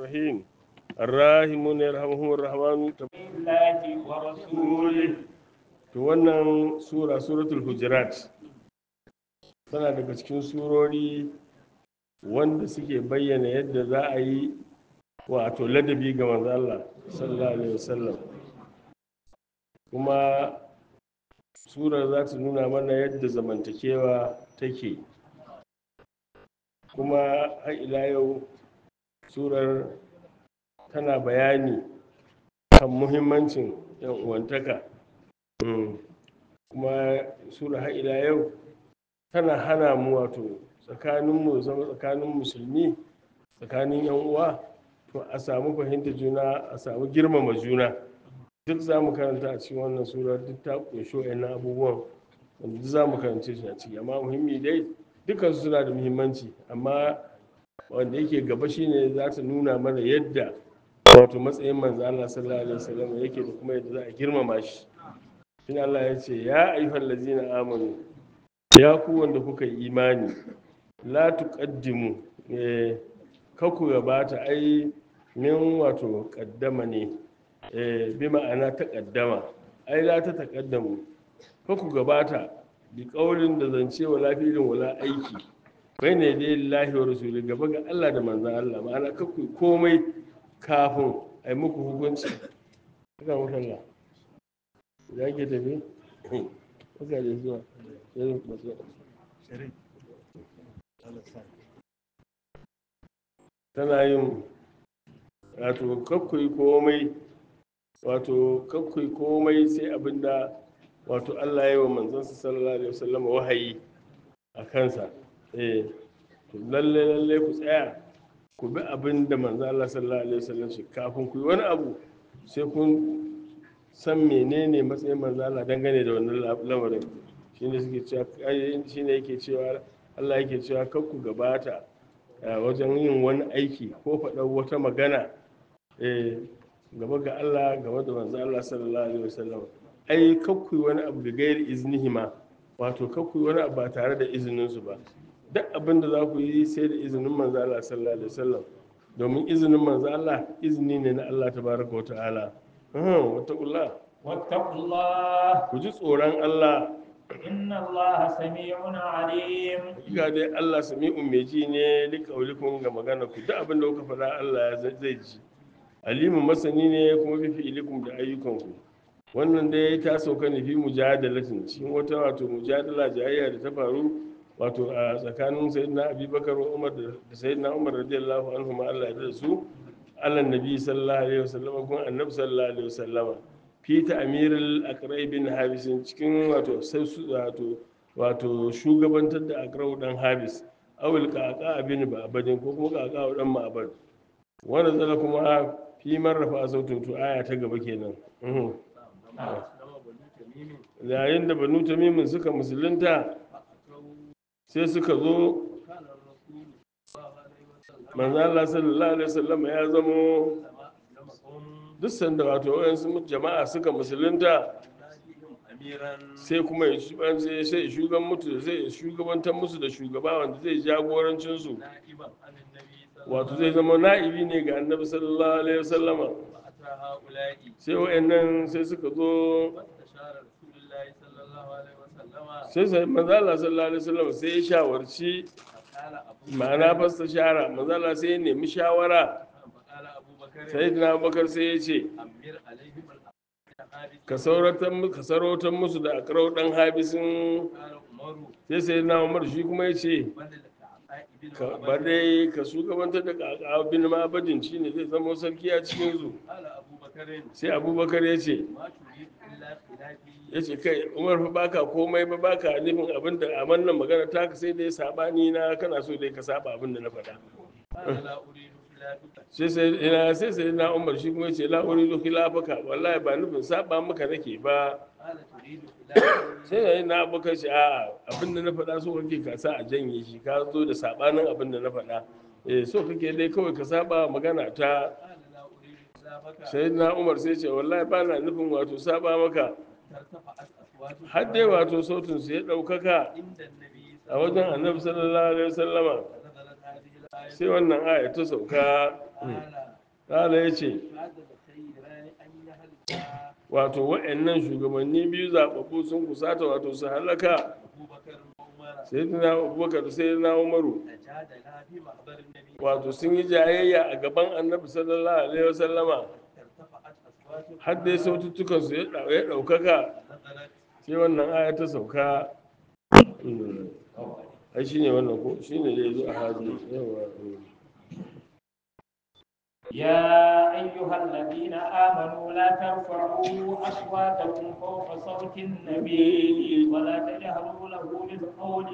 الرحيم الراحمون يرحمهم الرحمن الله ورسوله to wannan sura suratul hujurat tana daga cikin surori wanda suke bayyana yadda za a yi wato ladabi ga manzo Allah sallallahu alaihi wasallam kuma surar za ta nuna mana yadda zamantakewa take kuma har ila yau surar tana bayani kan muhimmancin yan uwantaka Mm. kuma sura har ila yau tana hana mu wato tsakaninmu zama tsakanin musulmi tsakanin yan uwa to a samu fahimta juna a samu girmama juna duk za mu karanta a cikin wannan sura duk ta ƙunshi wa'annan abubuwan wanda duk za mu karance shi a ciki amma muhimmi dai dukkan su suna da muhimmanci amma wanda yake gaba shine za ta nuna mana yadda wato matsayin manzo Allah sallallahu alaihi wasallam yake da kuma yadda za a girmama shi shine Allah ya ce ya ayyuhal ladzina amanu ya ku wanda kuka yi imani la tuqaddimu eh ka ku gabata ai min wato kaddama ne eh bi ma'ana taqaddama ai la ta taqaddamu ka ku gabata bi kaulin da zance wala filin wala aiki bai ne dai lillahi wa rasuli gaba ga Allah da manzon Allah ma'ana ka ku komai kafin ai muku hukunci haka muka Allah ya ke tafi haka da zuwa sai masu tana yin wato kakkui komai wato kakkui komai sai abinda wato Allah ya yi wa manzansa sallallahu alaihi wasallam wahayi a kansa eh to lalle lalle ku tsaya ku bi abin da manzo Allah sallallahu alaihi wasallam shi kafin ku yi wani abu sai kun san menene matsayin manzo Allah dangane da wannan lamarin shine suke cewa shine yake cewa Allah yake cewa kar ku gabata wajen yin wani aiki ko faɗar wata magana eh gaba ga Allah gaba da manzo Allah sallallahu alaihi wasallam ai kar ku yi wani abu da gairi iznihi ma wato kar ku yi wani abu ba tare da izinin su ba duk abin da za ku yi sai da izinin manzo Allah sallallahu alaihi wasallam domin izinin manzo Allah izini ne na Allah tabaraka wa ta'ala wataƙullah واتقوا الله ku ji tsoron Allah إن الله سميع عليم ga dai Allah sami'un mai ji ne likaulikun ga magana ku duk abin da kuka faɗa Allah ya zai ji alimun masani ne kuma fi fi'ilikum da ayyukanku wannan dai ta sauka ne fi mujadalatin cikin wata wato mujadala jayayya da ta faru wato a tsakanin sayyidina abubakar wa umar da sayyidina umar radiyallahu anhu ma Allah ya da su ala nabi sallallahu alaihi wasallam kun annabi sallallahu alaihi wasallam fi ta'miril aqrai bin habis cikin wato sai su wato wato shugabantar da aqrau dan habis awil qaqa bin ba'badin ko kuma qaqa dan ma'bad wanda zala kuma fi marrafa sautin to aya ta gaba kenan yayin da banu tamimin suka musulunta sai suka zo manzo Allah sallallahu alaihi wasallam ya zamo duk sanda wato wayansu jama'a suka musulunta sai kuma ya sai shugaban mutu zai shugabantar musu da shugaba wanda zai jagorancin su wato zai zama na'ibi ne ga annabi sallallahu alaihi wasallama sai wayannan sai suka zo sai sai manzo Allah sallallahu alaihi wasallam sai ya shawarci ma'ana fasta shara manzo Allah sai ya nemi shawara sai na Abubakar sai ya ce ka sarautar musu da akarau dan habisin sai sai na Umar shi kuma ya ce ba dai ka shugabantar da kaka bin mabadin shi ne zai zama sarki a cikin su sai abubakar ya ce ya ce kai umar fa baka komai ba baka nufin abin da a wannan magana ta ka sai dai sabani na kana so dai ka saba abin da na faɗa sai sai sai na umar shi kuma ce la uridu khilafaka wallahi ba nufin saba maka nake ba sai da na abokan shi a abin da na faɗa so kake ka sa a janye shi ka zo da sabanin abin da na faɗa eh so kake dai kawai ka saba magana ta sai na umar sai ce wallahi ba na nufin wato saba maka har dai wato sautin su ya ɗaukaka a wajen annabi sallallahu alaihi wasallama sai wannan aya ta sauka kala ya ce هذا الخيران أن يهلكا wato wa'annan shugabanni biyu zaɓaɓɓu sun kusata wato su halaka أبو بكر وعمر sayyidina abubakar da sayyidina umaru تجادلا في محضر النبي wato sun yi jayayya a gaban annabi sallallahu alaihi wasallama ارتفعت أصواتهم har dai saututtukan su ya ɗau- ya ɗaukaka نزلت sai wannan aya ta sauka ai shine wannan ko shine da yazo a hadi yawa يا أيها الذين آمنوا لا ترفعوا أصواتكم فوق صوت النبي ولا تجهروا له بالقول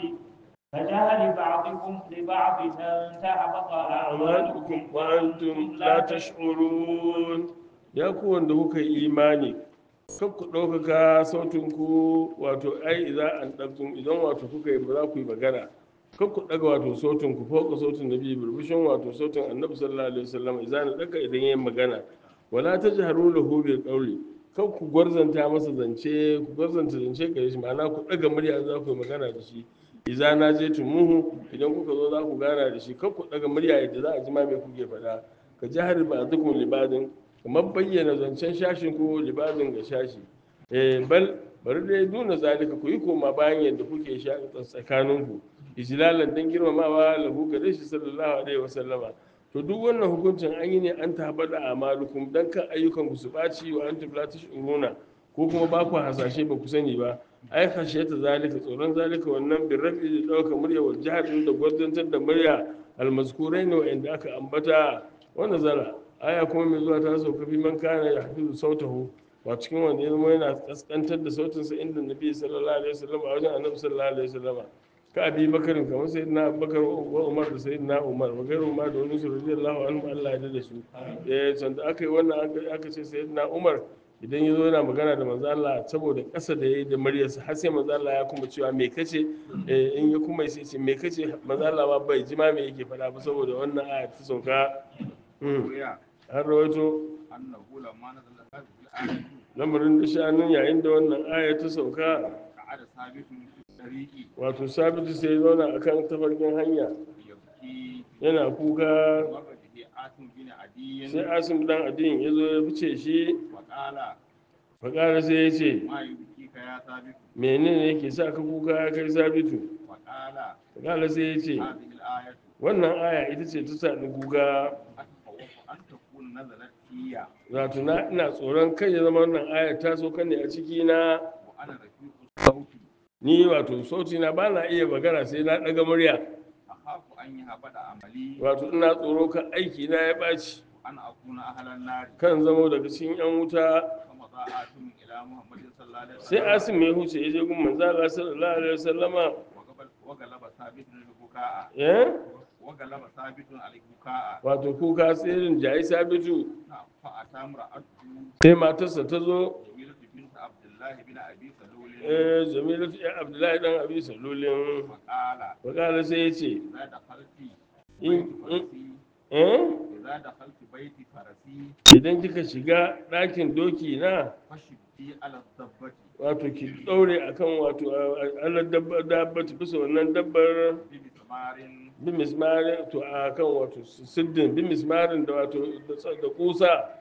كجهل بعضكم لبعض أن تحبط a'malukum أعمالكم wa antum la tash'urun ya ku wanda kuka yi imani kan ku ɗaukaka sautin ku wato ai idan an ɗabtun idan wato kuka yi ba za ku yi magana kan ku ɗaga wato sautin ku fauka sautin nabi burbushin wato sautin annabi sallallahu alaihi wasallam idan na ɗaga idan yayin magana wala tajharu lahu bil qawli kan ku gwarzanta masa zance ku gwarzanta zance gare shi ma'ana ku ɗaga murya za ku yi magana da shi iza na je tumuhu idan kuka zo za ku gana da shi kan ku daga murya yadda za a ji ma me kuke faɗa ka jihar ba dukkan libadin kamar bayyana zancen shashin ko libadin ga shashi eh bal bari dai nuna zalika ku yi koma bayan yadda kuke sha tsakanin ku ijlalan dan girmamawa lahu gare shi sallallahu alaihi wasallama to duk wannan hukuncin an yi ne an tabada amalukum dan kan ayyukan ku su ɓaci wa antum la tashuruna ko kuma ba ku hasashe ba ku sani ba ai ta zalika tsoron zalika wannan bin rafi da ɗauka murya wa jihar da gwarzantar da murya almazkurai ne wa'anda aka ambata wanda zara aya kuma mai zuwa ta sauka fi man kana ya hafizu sautahu ba cikin wanda ya zama yana kaskantar da sautinsa inda nabi sallallahu alaihi wasallam a wajen annabi sallallahu alaihi wasallam ka abi bakarin kamar sayyidina abubakar wa umar da sayyidina umar wa gairu umar da wani su radiyallahu anhu Allah ya da su eh sanda aka yi wannan aka ce sayyidina umar idan ya zo yana magana da manzo Allah saboda ƙasa da yayi da muryarsa har sai manzo Allah ya kuma cewa me kace eh, in ya kuma sai ce me kace manzo Allah ma bai ji ma me yake faɗa ba saboda wannan aya ta sauka Mm. ويا har rawaito أنه لما نزل هذه الآية lamarin da sha'anin yayin da wannan aya ta sauka قعد ثابت في الطريق wato sabitu sai ya zauna akan tafarkin hanya يبكي yana kuka مر به آثم بن عدي sai asim dan adin ya zo ya fice shi وقال fakara sai ya ce ما يبكيك يا ثابت menene yake sa ka kuka ya kai sabitu وقال fakara sai ya ce هذه الآية wannan aya ita ce ta sa ni kuka أتخوف أن تكون نزلت فيا wato na ina tsoron kai ya zama wannan aya ta so kan ne a ciki na وأنا رفيق الصوت ni wato sauti na ba na iya magana sai na ɗaga murya أخاف أن يهبط عملي wato ina tsoro kan aiki na ya ɓaci وأن أكون أهل النار kan zamo daga cikin yan wuta فمضى آثم إلى محمد صلى الله عليه sai وسلم asim ya huce ya je gun manzo Allah sallallahu alaihi wasallama وقبل- وغلب ثابت البكاء eh وغلب ثابت البكاء wato kuka tsirin jayi sabitu فأتى امرأته sai matarsa ta zo جميلة بنت عبد الله بن أبي سلول eh jamilatu ya abdullahi dan abi salulin وقال wakala sai ya ce إذا دخلت in بيت in فرسي eh إذا دخلت بيت فرسي idan kika shiga ɗakin doki na فشدي على الضبة wato ki ɗaure akan wato Allah dabba dabba bisa wannan dabbar بمسمار bi mismarin to akan wato siddin bi mismarin da wato da kusa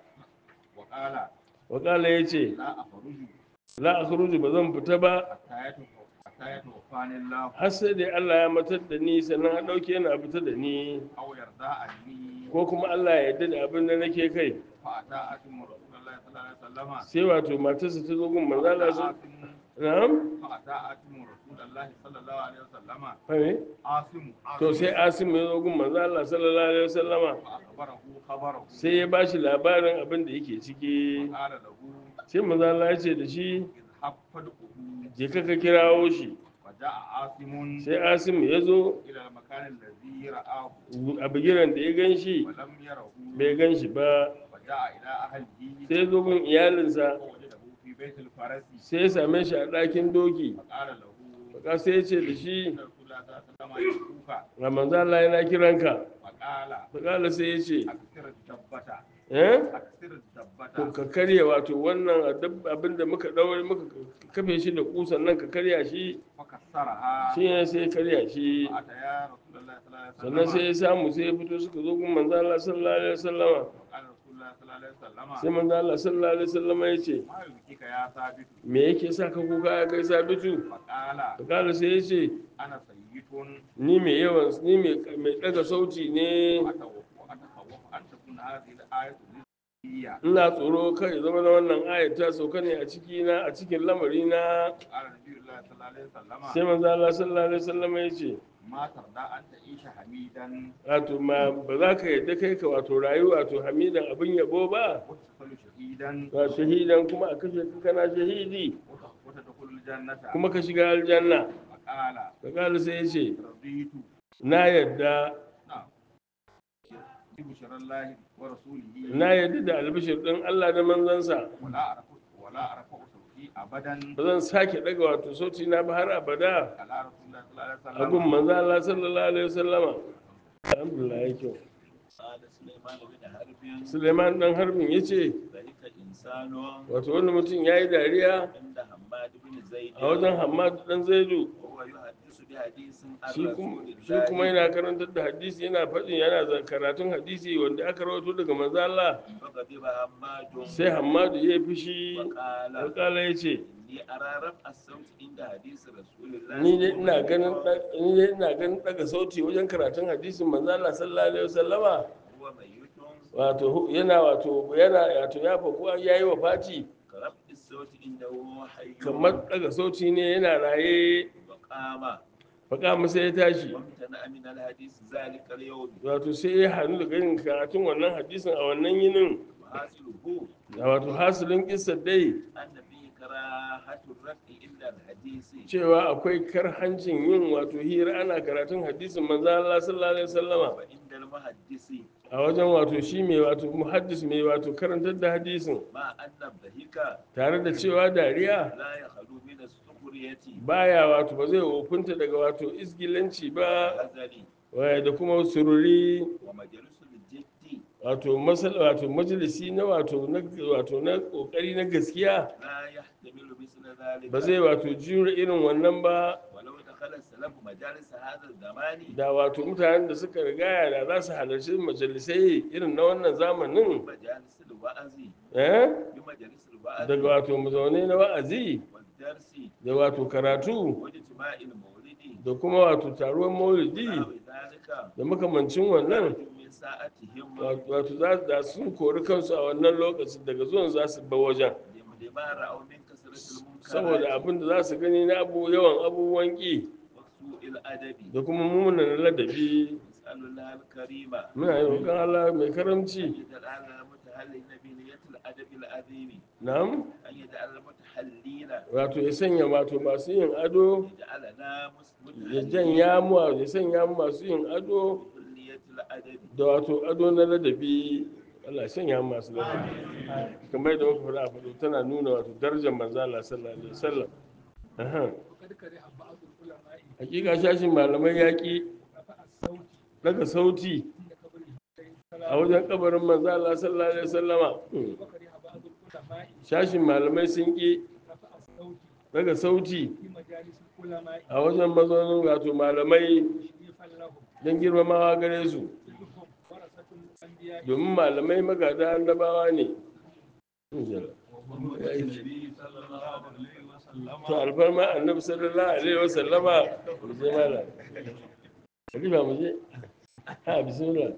وقال wakala ya ce لا أخرج la akhruju ba zan fita ba حتى يتوفى- حتى يتوفاني الله har sai dai Allah ya matar da ni sannan a ɗauke ni a fita da ni أو يرضى عني ko kuma Allah ya yarda da abin da nake kai فأتى آتم رسول الله صلى الله عليه وسلم sai wato matarsa ta zo gun manzo Allah su آتم na'am فأتى آتم رسول الله صلى الله عليه وسلم fahimi آسم to sai Asim ya zo gun manzo Allah sallallahu alaihi wasallama فأخبره خبره sai ya bashi labarin abin da yake ciki قال له sai manzo Allah ya ce da shi اذهب فادعه je ka ka kirawo shi وجاء عاصم sai Asim ya zo إلى المكان الذي رآه a bigiran da ya gan shi ولم يره bai gan shi ba وجاء إلى أهله sai ya zo gun iyalinsa فوجده في بيت الفرس sai ya same shi a ɗakin doki فقال له baka sai ya ce da shi إن رسول الله صلى الله عليه وسلم يدعوك ga manzo Allah yana kiranka فقال baka sai ya ce أكثر الدبة eh أكثر to الدبة ka karya wato wannan abin da muka daure muka kafe shi da kusan nan ka karya shi فكسرها shi ne sai ya karya shi فأتيا رسول الله صلى الله عليه sannan sai وسلم ya samu sai ya fito suka zo gun manzo Allah sallallahu alaihi wasallama وقال رسول الله صلى الله عليه وسلم sai manzo Allah sallallahu alaihi wasallam ya ce ما يبكيك يا ثابت me yake sa ka kuka ya kai sabitu فقال kala sai ya ce انا سيد ni mai yawan ni mai mai daga sauti ne واتوقف واتخوف ان تكون هذه الايه نزوليه ina tsoro kai zama na wannan ayat ta sauka ne a ciki na a cikin lamari na قال النبي الله صلى الله عليه وسلم sai manzo Allah sallallahu alaihi wasallam ya ce ما ترضى ان تعيش حميدا wato ma ba za ka yadda kai ka wato rayu wato hamidan abin yabo ba وتدخل شهيدا ba shahidan kuma a kashe ka kana shahidi وتدخل الجنه kuma ka shiga aljanna فقال ka kala sai ya ce رضيت na yadda نعم بشرى الله ورسوله na yadda da albishir din Allah da manzansa ولا أعرف ولا أعرف صوتي أبدا ba zan sake daga wato sauti na ba har abada على رسول الله صلى الله عليه a gun وسلم manzo Allah sallallahu alaihi wasallama alhamdulillah ya kyau قال سليمان بن حرب Suleiman dan harbin ya ce ذلك إنسان wato wani mutum ya yi dariya عند حماد بن زيد a wajen Hammad dan Zaidu وهو يحدث بحديث عن shi kuma رسول shi kuma الله yana karantar da hadisi yana faɗin yana za- karatun hadisi wanda aka rawaito daga manzo Allah فغضب حماد sai Hammadu ya yi fushi وقال alƙala ya ce إني أرى رفع الصوت عند حديث رسول الله ni dai ina ganin ɗa- ni dai ina ganin daga sauti wajen karatun hadisin manzo Allah sallallahu alaihi wasallama هو ميت wato hu- yana wato yana wato ya faku ya yi wa Fati كرفع الصوت عنده حي kamar daga sauti ne yana raye وقام faƙa masa ya tashi وامتنع من الحديث ذلك اليوم wato sai ya hannu daga yin karatun wannan hadisin a wannan yinin وحاصله da wato hasilin kissa dai أن فيه كراهة الرفع إلا الحديث cewa akwai karhancin yin wato hira ana karatun hadisin manzo Allah sallallahu alaihi wasallama وعند المحدث a wajen wato shi mai wato muhaddis mai wato karantar da hadisin مع أن الضحك tare da cewa dariya لا يخلو من السخرية baya wato ba zai wofinta daga wato isgilanci ba والهزل waya da kuma sururi ومجلس الجد wato masal wato majalisi na wato na wato na kokari na gaskiya لا يحتمل مثل ذلك ba zai wato jure irin wannan ba ولو دخل السلف مجالس هذا الزمان da wato mutanen da suka rigaya da za su halarci majalisai irin na wannan zamanin مجالس الوعظ eh بمجالس الوعظ daga wato mazaunai na wa'azi والدرس da wato karatu واجتماع المولد da kuma wato taruwan maulidi ونحو ذلك da makamancin wannan خرجوا من ساعتهم wato za da sun kori kansu a wannan lokacin daga zuwan za su ba wajen لما رأوا من كثرة saboda المنكرات abin da za su gani na abu yawan abubuwan ƙi وسوء الأدب da kuma mummunan ladabi نسأل الله الكريم muna yi roƙon Allah mai karamci أن يجعل المتحلين بنية الأدب العظيم na'am أن يجعل المتحلين wato ya sanya wato masu yin ado يجعلنا ya متحلين janya mu ya sanya mu masu yin ado بكلية الأدب da wato ado na ladabi Allah ya sanya mu masu ladabi kamar da muka faɗa a faɗo tana nuna wato darajar manzo Allah sallallahu alaihi wasallam aha وقد كره بعض العلماء hakika shashin malamai yaƙi رفع الصوت daga sauti عند قبره a wajen kabarin manzo Allah sallallahu alaihi wasallama Hmm. وكره بعض العلماء shashin malamai sun ƙi رفع الصوت daga sauti في مجالس العلماء a wajen mazaunin wato malamai تشريفا لهم don girmamawa gare su كلهم ورثة الأنبياء domin malamai magada annabawa ne النبي صلى الله عليه وسلم to alfarma annabi sallallahu alaihi wa sallama mu je mala khalifa mu je ha bismillah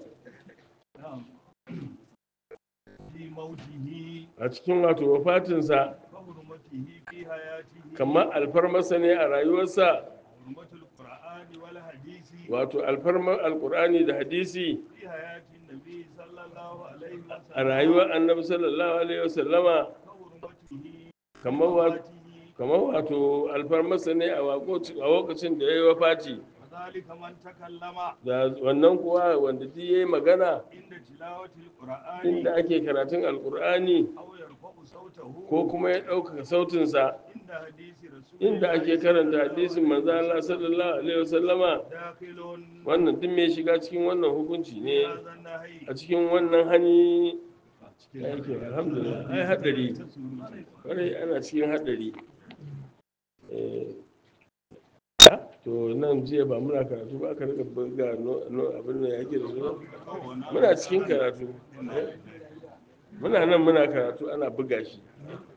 في موته a cikin wato wafatinsa وحرمته في حياته kamar alfarmarsa ne a rayuwarsa حرمة القرآن والحديث wato alfarmar alkur'ani da hadisi في حياة النبي صلى الله عليه وسلم a rayuwar annabi sallallahu alaihi wa sallama وحرمته kamar wato وفاته kamar wato alfarmarsa ne a wakoci- a lokacin da ya yi wafati وذلك من تكلم da wannan kuwa wanda duk ya yi magana عند تلاوة القرآن inda ake karatun alkur'ani أو يرفع صوته ko kuma ya ɗaukaka sautinsa عند حديث رسول inda ake karanta hadisin manzo Allah sallallahu alaihi wasallama داخل wannan duk mai shiga cikin wannan hukunci ne هذا النهي a cikin wannan hani yake alhamdulillah ai hadari kwarai ana cikin hadari Eh, ah, to nan jiya ba muna karatu ba aka rika buga no no abin da yake da su ba? muna cikin karatu muna nan muna karatu ana buga shi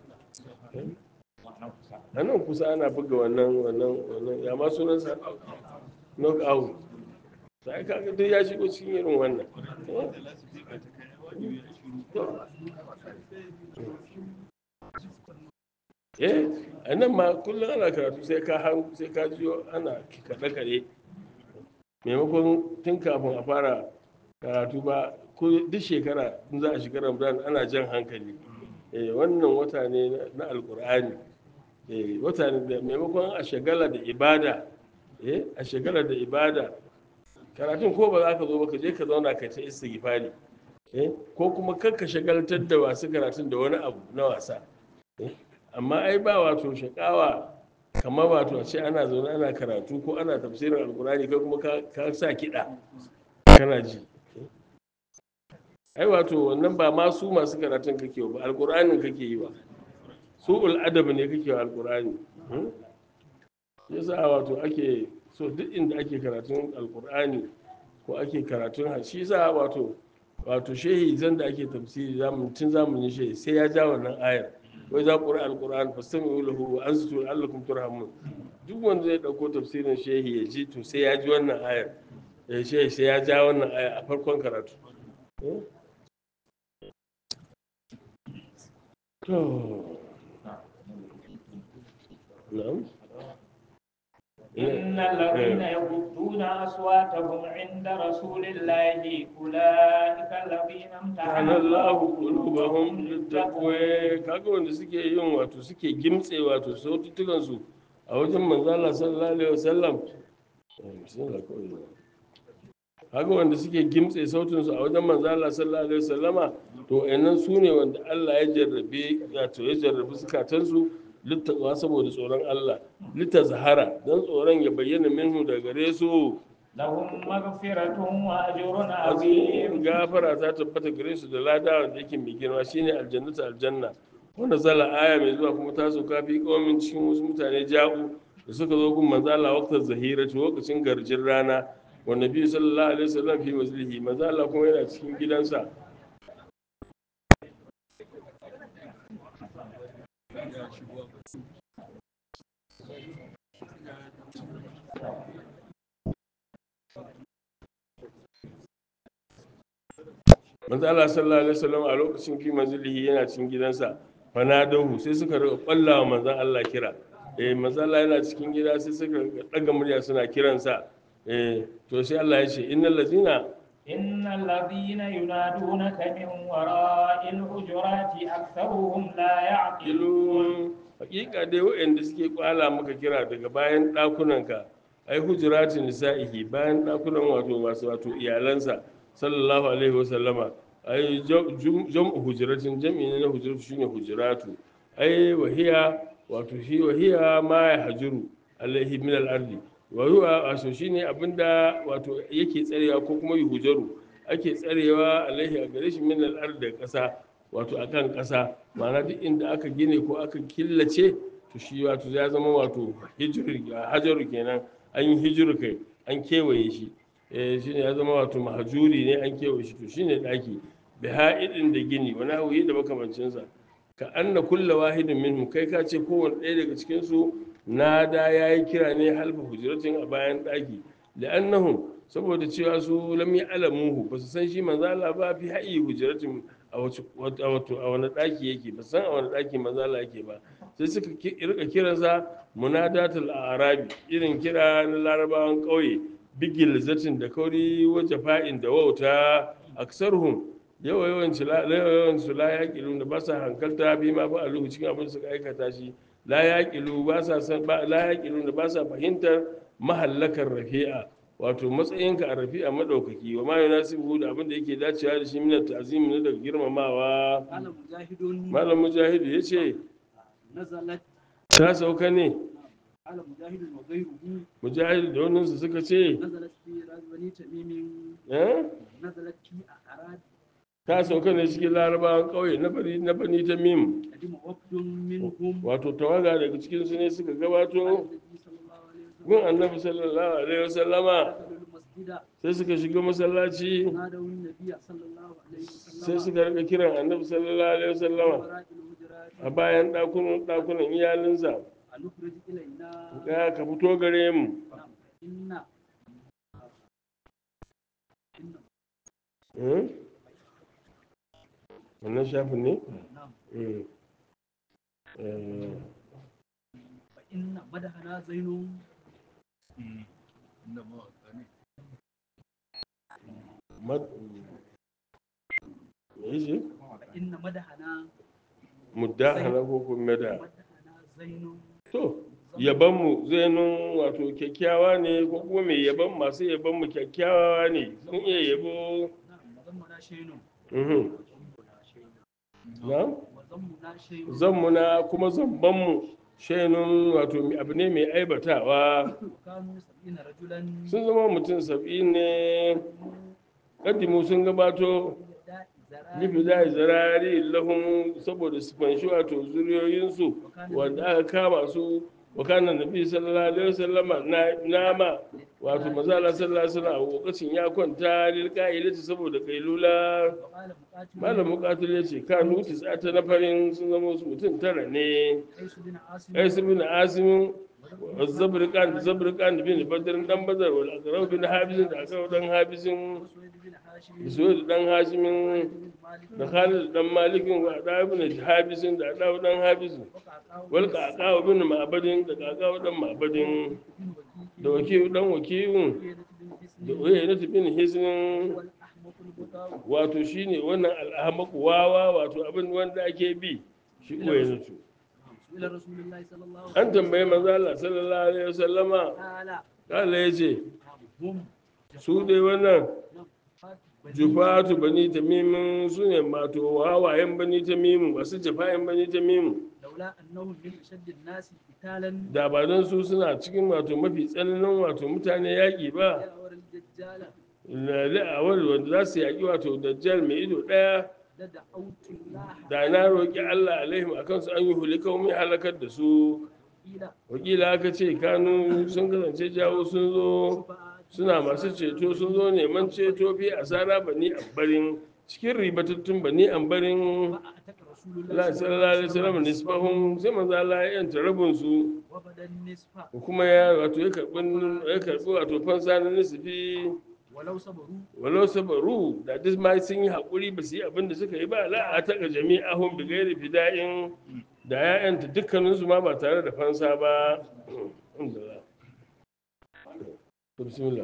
a nan kusa ana buga wannan wannan wannan ya ma sunansa knock out sai kaga duk ya shigo cikin irin wannan eh a nan ma kullum ana karatu sai ka hangu sai ka jiyo ana kaɗe kaɗe maimakon tun kafin a fara karatu ba ko duk shekara in za a shiga ramadan ana jan hankali eh wannan wata ne na alkur'ani eh wata ne da maimakon a shagala da ibada eh a shagala da ibada karatun ko ba za ka zo ba ka je ka zauna ka ta istighfari eh ko kuma kar ka shagaltar da wasu karatun da wani abu na wasa eh amma ai ba wato shakawa kamar wato a ce ana zaune ana karatu ko ana tafsirin alkurani kai kuma ka sa kiɗa kana ji ai wato wannan ba ma su masu karatun kake ba alkur'anin kake yi ba su adab ne kake wa alkur'ani yasa wato ake so duk inda ake karatun alkur'ani ko ake karatun shi yasa wato wato shehi zan da ake tafsiri tun zamanin shehi sai ya ja wannan ayar wai za ƙura alƙur'an fastami lahu wa an su allakum turhamun duk wanda zai ɗauko tafsirin shehi ya ji to sai ya ji wannan ayar ya shehi sai ya ja wannan ayar a farkon karatu to na'am إن الذين يغضون أصواتهم عند رسول الله أولئك الذين امتحن ta'ala Allahu qulubahum littaqwa kaga wanda suke yin wato suke gimtse wato sautukan su a wajen manzo Allah sallallahu alaihi wasallam bismillah kawai kaga wanda suke gimtse sautin su a wajen manzo Allah sallallahu alaihi wasallama to ayannan su ne wanda Allah ya jarrabe wato ya jarrabe zukatan su littaqwa saboda tsoron Allah littazhara dan tsoron ya bayyana minhu daga gare su لهم مغفرة وأجر azim عظيم gafara ta tabbata gare su da lada wanda yake mai girma shine aljannatu aljanna wanda zala aya mai zuwa kuma ta sauka fi kawamin cikin wasu mutane ja'u da suka zo gun manzo Allah waqtar zahira to lokacin garjin rana wa nabi sallallahu alaihi wasallam fi maslihi manzo Allah kuma yana cikin gidansa manzo Allah sallallahu alaihi wasallam a lokacin fi manzilihi yana cikin gidansa fanadahu sai suka riga kwallawa manzo Allah kira eh manzo Allah yana cikin gida sai suka riga daga murya suna kiransa eh to sai Allah ya ce innal ladina إن الذين ينادونك من وراء الحجرات أكثرهم لا يعقلون ilun hakika dai waɗanda suke kwala maka kira daga bayan ɗakunanka ai hujuratin nisa'ihi bayan ɗakunan wato masu wato iyalansa sallallahu alaihi wasallama ai jam'u hujratin jam'i ne na hujratu shine hujratu ai wahiya wato shi wahiya ma ya hajuru alaihi min al-ardi wa huwa wato shine abinda wato yake tsarewa ko kuma yuhujaru ake tsarewa alaihi a gare shi min al-ardi da ƙasa wato akan ƙasa ma'ana duk inda aka gine ko aka killace to shi wato ya zama wato hijiru hajaru kenan an yi hijiru kai an kewaye shi eh shine ya zama wato mahajuri ne an kewaye shi to shine daki bi ha'idin da gini wani hauyi da makamancin sa ka anna kulla wahidin minhum kai ka ce kowanne ɗaya daga cikin su nada yayi kira ne halfa hujratin a bayan daki la'annahum saboda cewa su lam ya'lamuhu ba su san shi manzo Allah ba fi ha'i hujratin a wato a wani daki yake ba san a wani daki manzo Allah yake ba sai suka rika kiransa munadatul arabi irin kira na larabawan kauye bigil zatin da kauri waje fa'in da wauta aksarhum yawa yawan yawan su la yaqilu da ba sa hankalta bi ma ba aluhu cikin abin da suka aikata shi la yaqilu ba sa san ba la yaqilu da ba sa fahimtar mahallakar rafi'a wato matsayinka a rafi'a madaukaki wa ma yunasibu da abin da yake dacewa da shi minat ta'zim ne daga girmamawa قال مجاهد malam mujahidu yace نزلت ta sauka ne قال مجاهد وغيره mujahidu da wannan su suka ce نزلت في راس بني تميم eh نزلت في أعراب ta sauka ne cikin larabawan ƙauye na bani na bani ta mim قدم وفد منهم wato tawaga daga cikin su ne suka gabato على النبي صلى الله عليه وسلم gun annabi sallallahu alaihi wasallama دخلوا المسجد sai suka shiga masallaci نادوا النبي صلى الله عليه sai وسلم suka rika kiran annabi sallallahu alaihi wasallama وراء الهجرات a bayan ɗakunan ɗakunan iyalinsa أن نخرج إلينا ga ka fito gare mu نعم إن إن Hmm? wannan shafin ne نعم Hmm. Eh, فإن مدحنا زين mad- me yace فإن مدحنا muddahana ko kuma mada مدحنا زين to yabanmu zainun wato kyakkyawa ne ko kuma mai yaban masu yabanmu kyakkyawa ne sun iya yabo نعم وذمنا شيء Mhm. na وذمنا شيء zammuna kuma zambanmu shainun wato abu ne mai aibatawa وكانوا سبعين رجلا sun zama mutum saba'in ne kaddimu sun gabato nufi da zarari lahun saboda su fanshi wato zuriyoyinsu wanda aka kama su wakanan nabi sallallahu alaihi wasallama na nama wato mazala sallallahu alaihi wasallam a lokacin ya kwanta lil qa'ilati saboda kailula وقال مقاتل malam muqatil ya ce kanu tisata na farin sun zama su mutum tara ne قيس بن عاصم qais bin asim zabriqan zabriqan bin badr dan badar wal aqrab bin habis da aqrab dan habisin وسويد بن هاشم suwaid dan hashimin بن مالك da khalid dan malikin wa da ibn habisin da da dan habisin وقعقاع wal qaqaw bin ma'badin da qaqaw dan ma'badin بن da وكيع wakil dan wakilun وعيينة بن da حسن uyayna bin hisnin والأحمق البطاء wato shine wannan al'ahmaq wawa wato abin wanda ake bi shi uyayna إلى رسول الله صلى الله عليه an tambayi manzo Allah sallallahu alaihi wasallama قال kala yace هم su dai wannan بني jufatu bani tamimin su ne mato wawayen bani tamimin masu jafayen bani tamimin لولا أنهم من أشد الناس قتالا da ba don su suna cikin wato mafi tsananin wato mutane yaƙi ba يأور الدجال la'awar wanda za su yaƙi wato dajjal mai ido ɗaya لدعوت الله da na roƙi Allah alaihim a kansu an yi hulika mai halakar da su إلى wakila aka ce kanu sun kasance jawo sun zo suna masu ceto sun zo neman ceto fi asara bani ambarin cikin ribatattun bani ambarin فأتك رسول الله Allah sallallahu alaihi wasallam nisbahum sai manzo Allah ya yanta rabin su وبدا النصف kuma ya wato ya karbi ya karbi wato fansa na nisfi ولو صبروا walau sabaru da duk ma sun yi haƙuri ba su yi abin da suka yi ba la a taƙa jami'ahum bi gairi fida'in da ya yanta dukkaninsu ma ba tare da fansa ba alhamdulillah bismillah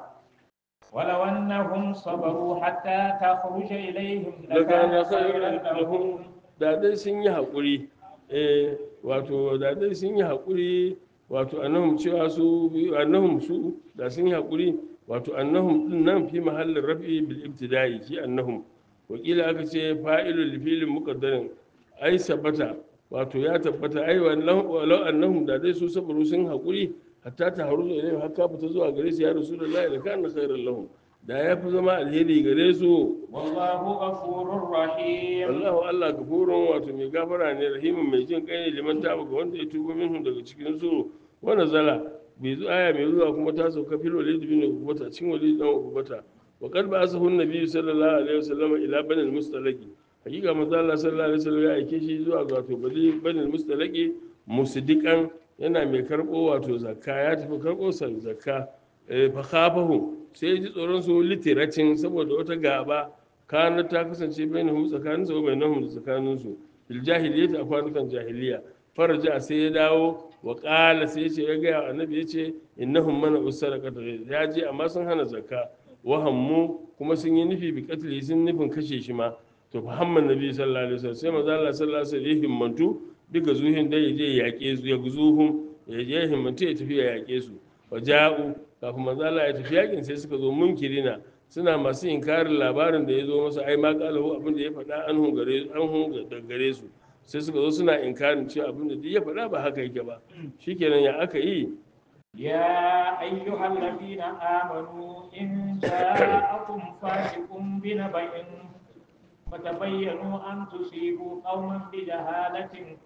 ولو أنهم صبروا حتى تخرج إليهم lakana لكان khairan خيرا لهم lahum da dai sun yi haƙuri eh wato da dai sun yi haƙuri wato annahum cewa su annahum su da sun yi haƙuri wato annahum din nan fi mahallin rafi bil ibtida'i shi annahum wakila aka ce fa'ilul li filin muqaddarin ai sabata wato ya tabbata ai walau annahum da dai su sabaru sun haƙuri hatta ta haru da ilai haka fita zuwa gare su ya rasulullahi da kana khairan lahum da ya fi zama alheri gare su والله غفور رحيم Allahu Allah gafurun wato mai gafara ne rahimin mai jin kai ne liman taba ga wanda ya tuba minhu daga cikin su wanda zala bai zo aya mai zuwa kuma ta sauka fil walid bin ubata cikin walid dan ubata wa qad ba'athahu an-nabi sallallahu alaihi wasallam ila bani al-mustalaqi hakika manzo Allah sallallahu alaihi wasallam ya aike shi zuwa ga wato bani bani al-mustalaqi musdiqan yana mai karbo wato zakka ya tafi karbo sa zakka eh, fa khafahu sai ya ji tsoron su litiracin saboda wata gaba kana ta kasance bainahum tsakanin su bainahum da tsakanin su fil jahiliyyati a kwanukan jahiliya faraja sai ya dawo wa qala sai ya ce ya ga annabi ya ce innahum mana usarqata ya je amma sun hana zakka wa hammu kuma sun yi nufi bi qatli sun nufin kashe shi ma to fa hamman nabi sallallahu alaihi wasallam sai manzo Allah sallallahu alaihi wasallam ya himmantu duka zuhin da ya je ya yaƙe su ya guzuhum ya je himmantu ya tafi ya yaƙe su wa ja'u kafin manzo Allah ya tafi yakin sai suka zo munkirina suna masu inkarin labarin da ya zo masa ai ma kalahu abin da ya faɗa an hun gare an hun da gare su sai suka zo suna inkarin cewa abin da duk ya faɗa ba haka yake ba shikenan ya aka yi يا أيها الذين آمنوا إن جاءكم فاسق بنبأ فتبينوا أن تصيبوا قوما بجهالة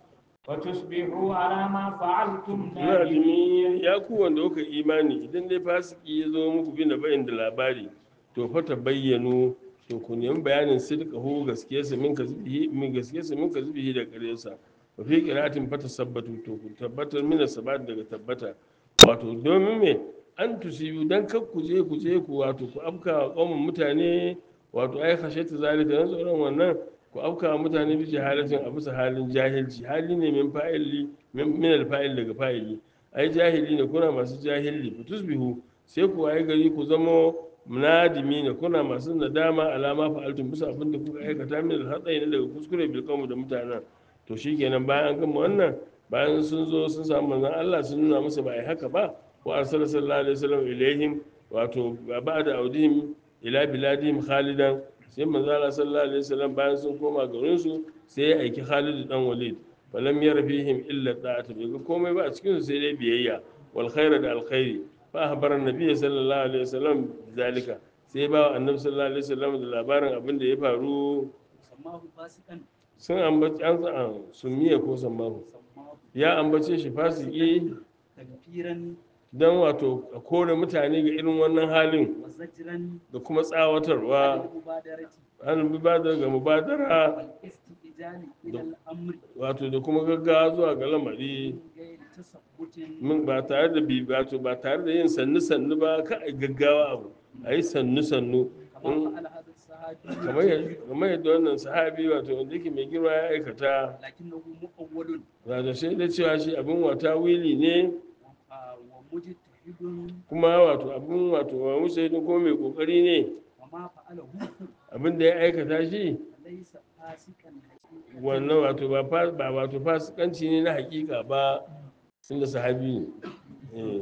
وتصبحوا على ما فعلتم نادمين nadimi ya ku wanda kuka imani idan dai fasiki ya zo muku bi na bayin da labari to fa ta bayyano to ku nemi bayanin sidqahu gaskiyarsa min kazbihi min gaskiyarsa min kazbihi da ƙaryarsa wa fi qira'atin fa tasabbatu to ku tabbatar min sabat daga tabbata wato domin me an tusibu dan kar ku je ku je ku wato ku afka wa qaumin mutane wato ai khashatu zalika dan tsoron wannan ku afka wa mutane bi jahalatin a bisa halin jahilci hali ne min fa'ili min min alfa'il daga fa'ili ai jahili ne kuna masu jahili fa tusbihu sai ku waye gari ku zamo munadimi ne kuna masu nadama alama fa'altum bisa abin da kuka aikata min alhatsai ne daga kuskure bil qawmi da mutanen to shikenan bayan an gama wannan bayan sun zo sun samu manzon Allah sun nuna musu ba ai haka ba wa arsala sallallahu alaihi wasallam ilaihim wato ba'da audihim ila biladihim khalidan sai manzo Allah sallallahu alaihi wasallam bayan sun koma garin su sai ya aiki Khalid dan Walid falam yara fihim illa ta'ata bai ga komai ba a cikin su sai dai biyayya wal khaira da alkhairi fa ahbara annabi sallallahu alaihi wasallam zalika sai ba wa annabi sallallahu alaihi wasallam da labarin abin da ya faru sammahu fasikan sun ambaci an sa sun miye ko sammahu sammahu ya ambace shi fasiki tanfiran dan wato a kore mutane ga irin wannan halin wa zajran da kuma tsawatarwa al mubadarati an bi ba ga mubadara wal istijali ila al amri wato da kuma gaggawa zuwa ga lamari min ghairi tasabbutin min ba tare da bi wato ba tare da yin sannu sannu ba ka a gaggawa abu a yi sannu sannu kama in- fa'ala hadha sahabi kamar yadda kamar yadda wannan sahabi wato wanda yake mai girma ya aikata lakinnahu mu'awwalun wato sai da cewa shi abin wata wili ne wa wa mujtahidun kuma wato abin wato wa musaidin kuma mai kokari ne wa ma fa'alahu abin da ya aikata shi laysa fasikan haqiqatan wannan wato ba fa- ba wato fasikanci ne na hakika ba tunda sahabi ne eh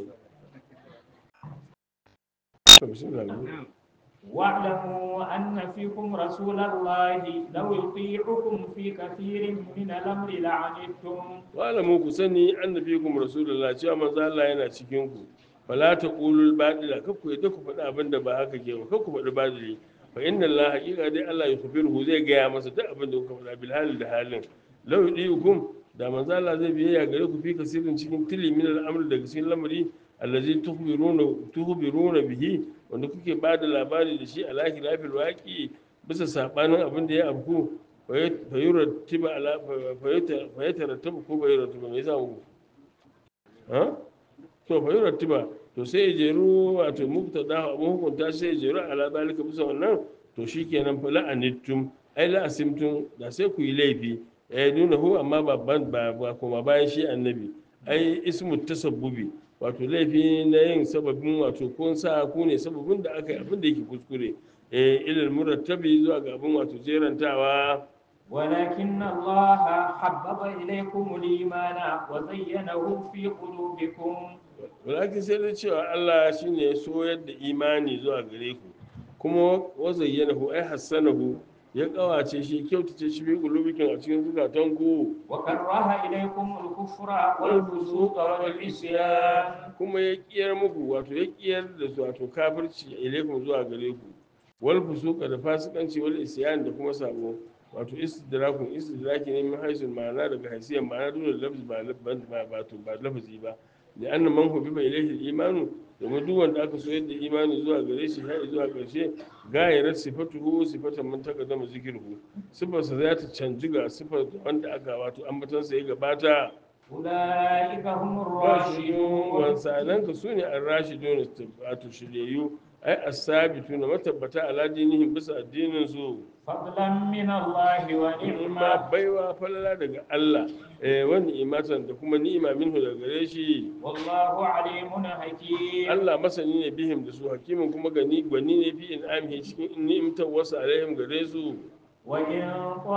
to bismillah واعلموا أن فيكم رسول الله لو يطيعكم في كثير من الأمر لعنتم wa'alamu ku sani annabikum rasulullah cewa manzo Allah yana cikin ku fala taqulul badila kar ku yadda ku faɗi abin da ba haka ke ba kar ku faɗi badili fa inna Allah haqiqa dai Allah ya khabiru zai gaya masa duk abin da kuka faɗa bil hal da halin law yudikum da manzo Allah zai biyayya gare ku fi kasirin cikin tili min al-amr daga cikin lamari allazi tukhbiruna tukhbiruna bihi wanda kuke ba da labari da shi a lahira fil waqi bisa sabanin abin da ya afku fayurattiba ala fayatarattabu ko fayurattiba me yasa muku ha to fayurattiba to sai ya jeru wato mubtada abun hukunta sai ya jeru ala zalika bisa wannan to shikenan fa la'anittum ai la'asimtum da sai ku yi laifi eh nuna hu amma babban ba ba kuma bayan shi annabi ai ismu tasabbubi wato laifi na yin sababin wato kun sa ku ne sababin da aka yi abin da yake kuskure eh ilal murattabi zuwa ga abin wato jerantawa ولكن الله حبب إليكم الإيمان وزينه في قلوبكم walakin sai da cewa Allah shine ya soyar da imani zuwa gare ku kuma wazayyanahu ai hassanahu ya kawace shi kyautace shi bi qulubikin a cikin zukatan ku وكره إليكم الكفر والفسوق والعصيان kuma ya kiyar muku wato ya kiyar da su wato kafirci ilaikum zuwa gare ku wal fusuqa da fasikanci wal isyan da kuma sabo wato istidrakun istidraki ne min haisul ma'ana daga haisiyan ma'ana dole da lafzi ba ba ba to ba lafazi ba da annan man hu biba ilaihi imanu domin duk wanda aka so yadda imani zuwa gare shi har zuwa ƙarshe gayarar sifatuhu sifatan man taqaddama zikruhu sifarsa za ta canji ga sifar wanda aka wato ambatansa ya gabata أولئك هم rashidun الراشدون wansanan ka su ne an rashidun wato shiryayyu ai asabitu na matabbata ala dinihim bisa addinin su فضلا من الله ni'ima ونعمة baiwa falala daga Allah eh wani imatan da kuma ni'ima minhu daga gare shi والله عليم حكيم Allah masani ne bihim da su hakimin kuma gani gwani ne fi in'amihi cikin ni'imtar wasu alaihim gare su وإن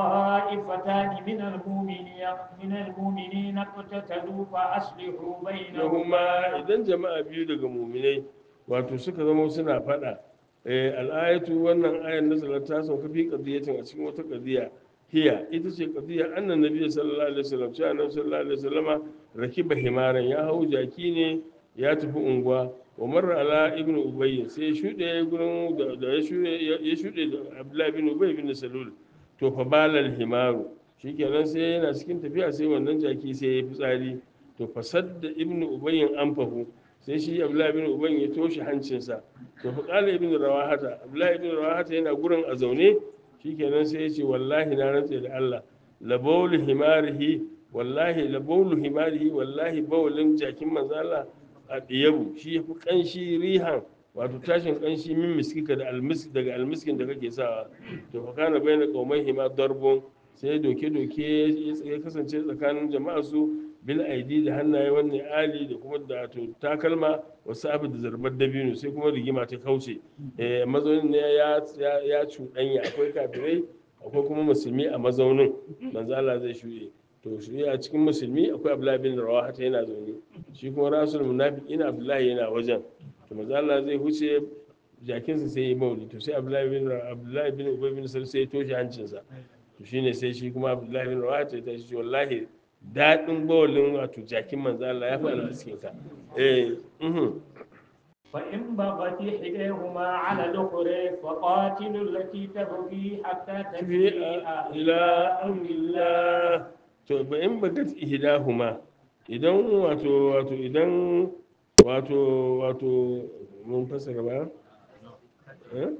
طائفتان من المؤمنين من المؤمنين اقتتلوا فأصلحوا Yahuma بينهما idan jama'a biyu daga muminai wato suka zama suna faɗa eh, al'ayatu wannan ayan nazarar ta sauka fi qadiyatin a cikin wata qadiya hiya ita ce qadiya annan nabi sallallahu alaihi wasallam cewa annabi sallallahu alaihi wasallama rakiba himaran ya hau jaki ne ya tafi unguwa wa marra ala ibnu ubay sai ya shude gurin da da ya shude ya shude da abdullahi ibn ubay ibn salul to fa balal himaru shikenan sai yana cikin tafiya sai wannan jaki sai ya fitsari to fasad da ibnu ubayyin anfahu sai shi abdullahi ibn ubayyin ya toshe hancinsa to fa qala ibnu rawahata abdullahi ibn rawahata yana gurin a zaune shikenan sai ya ce wallahi na rantse da Allah la bawlu himarihi wallahi la bawlu himarihi wallahi bawlin jakin manzo Allah a diyabu shi yafi kanshi rihan wato tashin kanshi min miskika da almisk daga almiskin da kake sawa to fa kana bayna qaumai hima darbun sai doke doke ya kasance tsakanin jama'a su bil aidi da hannaye wannan ali da kuma da to takalma wasu abu da zarbar dabino sai kuma rigima ta kauce eh mazaunin ne ya ya ya cuɗanya akwai kafirai akwai kuma musulmi a mazaunin manzo Allah zai shuɗe to shi a cikin musulmi akwai Abdullahi bin Rawaha ta yana zaune shi kuma rasul munafiqina Abdullahi yana wajen to manzo Allah zai huce jakinsa sai ya mauli to sai Abdullahi bin Abdullahi bin Ubay bin Salul sai ya toshe hancinsa to shine sai shi kuma Abdullahi bin Rawaha ta shi wallahi daɗin bawalin wato jakin manzo Allah ya fi alwaskin ka eh mhm فإن بغت إحداهما على الأخرى فقاتلوا التي تبغي حتى تفيء tafi'a ila amrillah to ba in bagat ihdahuma idan wato wato idan wato wato mun fasara ba eh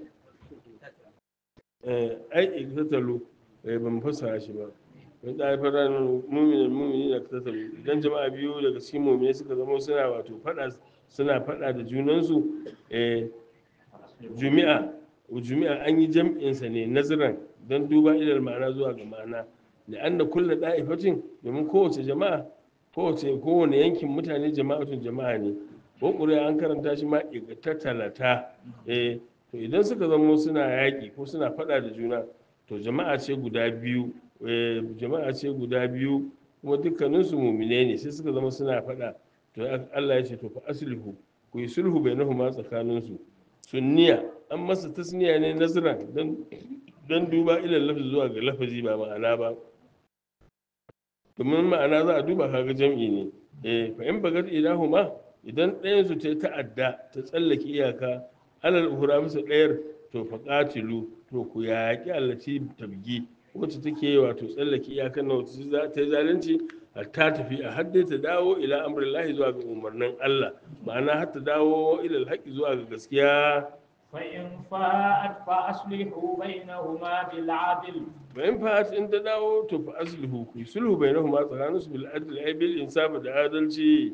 eh ai iktatalu eh ban fasara shi ba wani da fara muminin mumini da iktatalu idan jama'a biyu daga cikin mumini suka zama suna wato fada suna fada da junansu eh jumi'a jumi'a an yi jam'insa ne naziran don duba ilal ma'ana zuwa ga ma'ana da an da kulla da'ifatin domin kowace jama'a kowace kowane yankin mutane jama'atun jama'a ne ko ƙuri'a an karanta shi ma talata eh to idan suka zama suna yaƙi ko suna faɗa da juna to jama'a ce guda biyu eh jama'a ce guda biyu kuma dukkaninsu mumine ne sai suka zama suna faɗa to Allah ya ce to fa aslihu ku yi sulhu bainahuma tsakaninsu sunniya an masa tasniya ne nazira don duba ilal lafazi zuwa ga lafazi ba ma'ana ba domin ma'ana za a duba kaga jam'i ne eh fa in bagat ilahuma idan ɗayan su ta ta'adda ta tsallake iyaka alal uhura musu ɗayar to fa qatilu to ku yaƙi allaci tabgi wacce take wato tsallake iyakan na wacce za ta yi zalunci har ta tafi a har dai ta dawo ila amrillahi zuwa ga umarnin Allah ma'ana har ta dawo ila alhaqi zuwa ga gaskiya فإن فاءت فأصلحوا بينهما بالعدل bayan fa'at in ta dawo to fa aslihu ku sulhu bainahuma tsakanin su bil adl ay bil insaf da adalci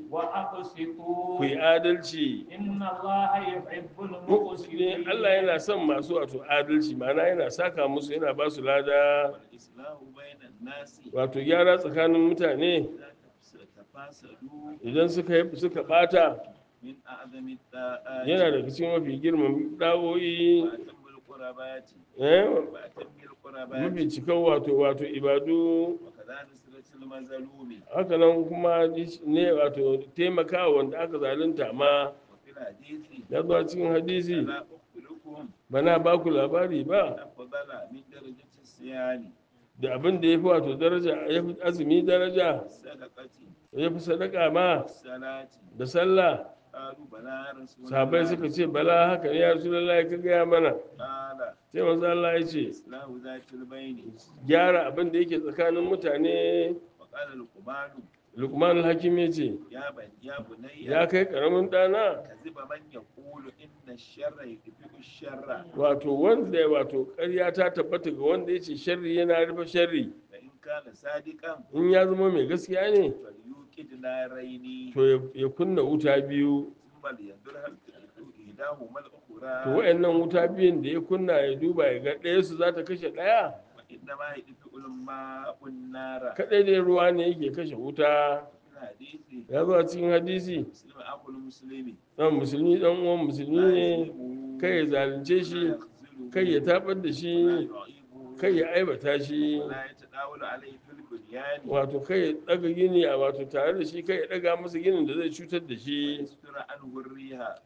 وأقسطوا ku yi adalci إن الله يحب ne المقسطين Allah yana son masu wato adalci ma'ana yana saka musu yana ba su lada والإصلاح بين الناس wato gyara tsakanin mutane إذا تفاسدوا idan suka yi suka bata من أعظم الطاعات yana daga cikin mafi girman da'o'i وأتم القربات eh وأتم القربات mafi cikan wato wato ibadu وكذا نصرة المظلوم haka nan kuma ne wato taimakawa wanda aka zalunta ma وفي الحديث ya zo a cikin hadisi ألا أخبركم bana ba ku labari ba أفضل من درجة الصيام da abin da ya fi wato daraja ya fi azumi daraja والصدقة ya fi sadaka ma والصلاة da sallah قالوا بلى يا رسول sahabai الله suka ce bala haka ne ya rasulullahi ka gaya mana قال sai manzo Allah ya ce إصلاح ذات البين gyara abin da yake tsakanin mutane وقال القبان Luqman al-Hakim ya ce يا بني يا بني ya kai karamin dana كذب من يقول إن الشر يدفع الشر wato wanda wato ƙarya ta tabbata ga wanda ya ce sharri yana rufe sharri فإن كان صادقا in ya zama mai gaskiya ne فليوقد نارين to ya- ya kunna wuta biyu ثم لينظر هل تدفع إحداهما to الأخرى wayannan wuta biyun da ya kunna ya duba ya ga ɗaya su za ta kashe ɗaya وإنما يدفع الماء النار kaɗai dai ruwa ne yake kashe wuta في الحديث ya zo a cikin hadisi مسلم أخو المسلم ɗan musulmi ɗan uwan musulmi لا ne يظلمه kai ya zalunce ولا shi يخذله kai ya tabar da ولا shi يعيبه kai ya aibata shi ولا يتداول عليه في البنيان wato kai ya ɗaga gini a wato tare da shi kai ya ɗaga masa ginin da zai cutar da shi ويستر عنه الريح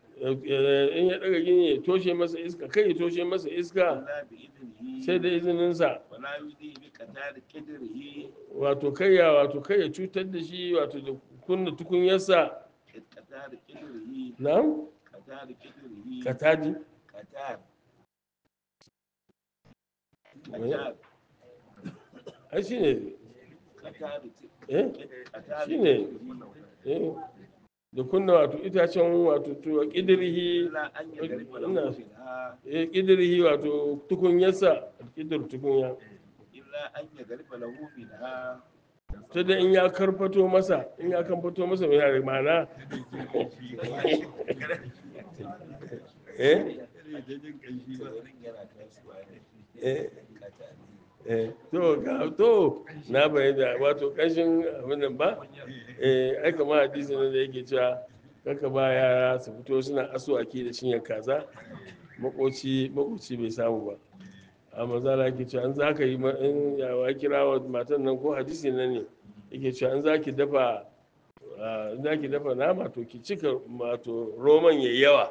in ya ɗaga gini ya toshe masa iska kai ya toshe masa iska إلا بإذنه sai da izininsa ولا يؤذي بقتال قدره wato kai ya wato kai ya cutar da shi wato da kunna tukunyarsa قتال قدره na'am قتال قدره kataji قتال قتال ai shine qatalu eh qatalu shine eh da kunna wato itacen wato to kidirihi illa an yadriba lahu ina minha eh kidirihi wato tukunyarsa kidir tukunya illa an yadriba lahu minha ta da in ya karfato masa in ya karfato masa mai yare mana eh wurin yana kasuwa ne eh qatalu eh to ga to na bayyana wato kashin abin nan ba eh ai kamar hadisi ne da yake cewa kaka ba yara su fito suna asuwaki da cinyar kaza makoci makoci bai samu ba a mazala yake cewa an za ka yi ma- in yawa kira wa matan nan ko hadisi nan ne yake cewa an za ki dafa ah, in za ki dafa nama to ki cika wato roman yayi yawa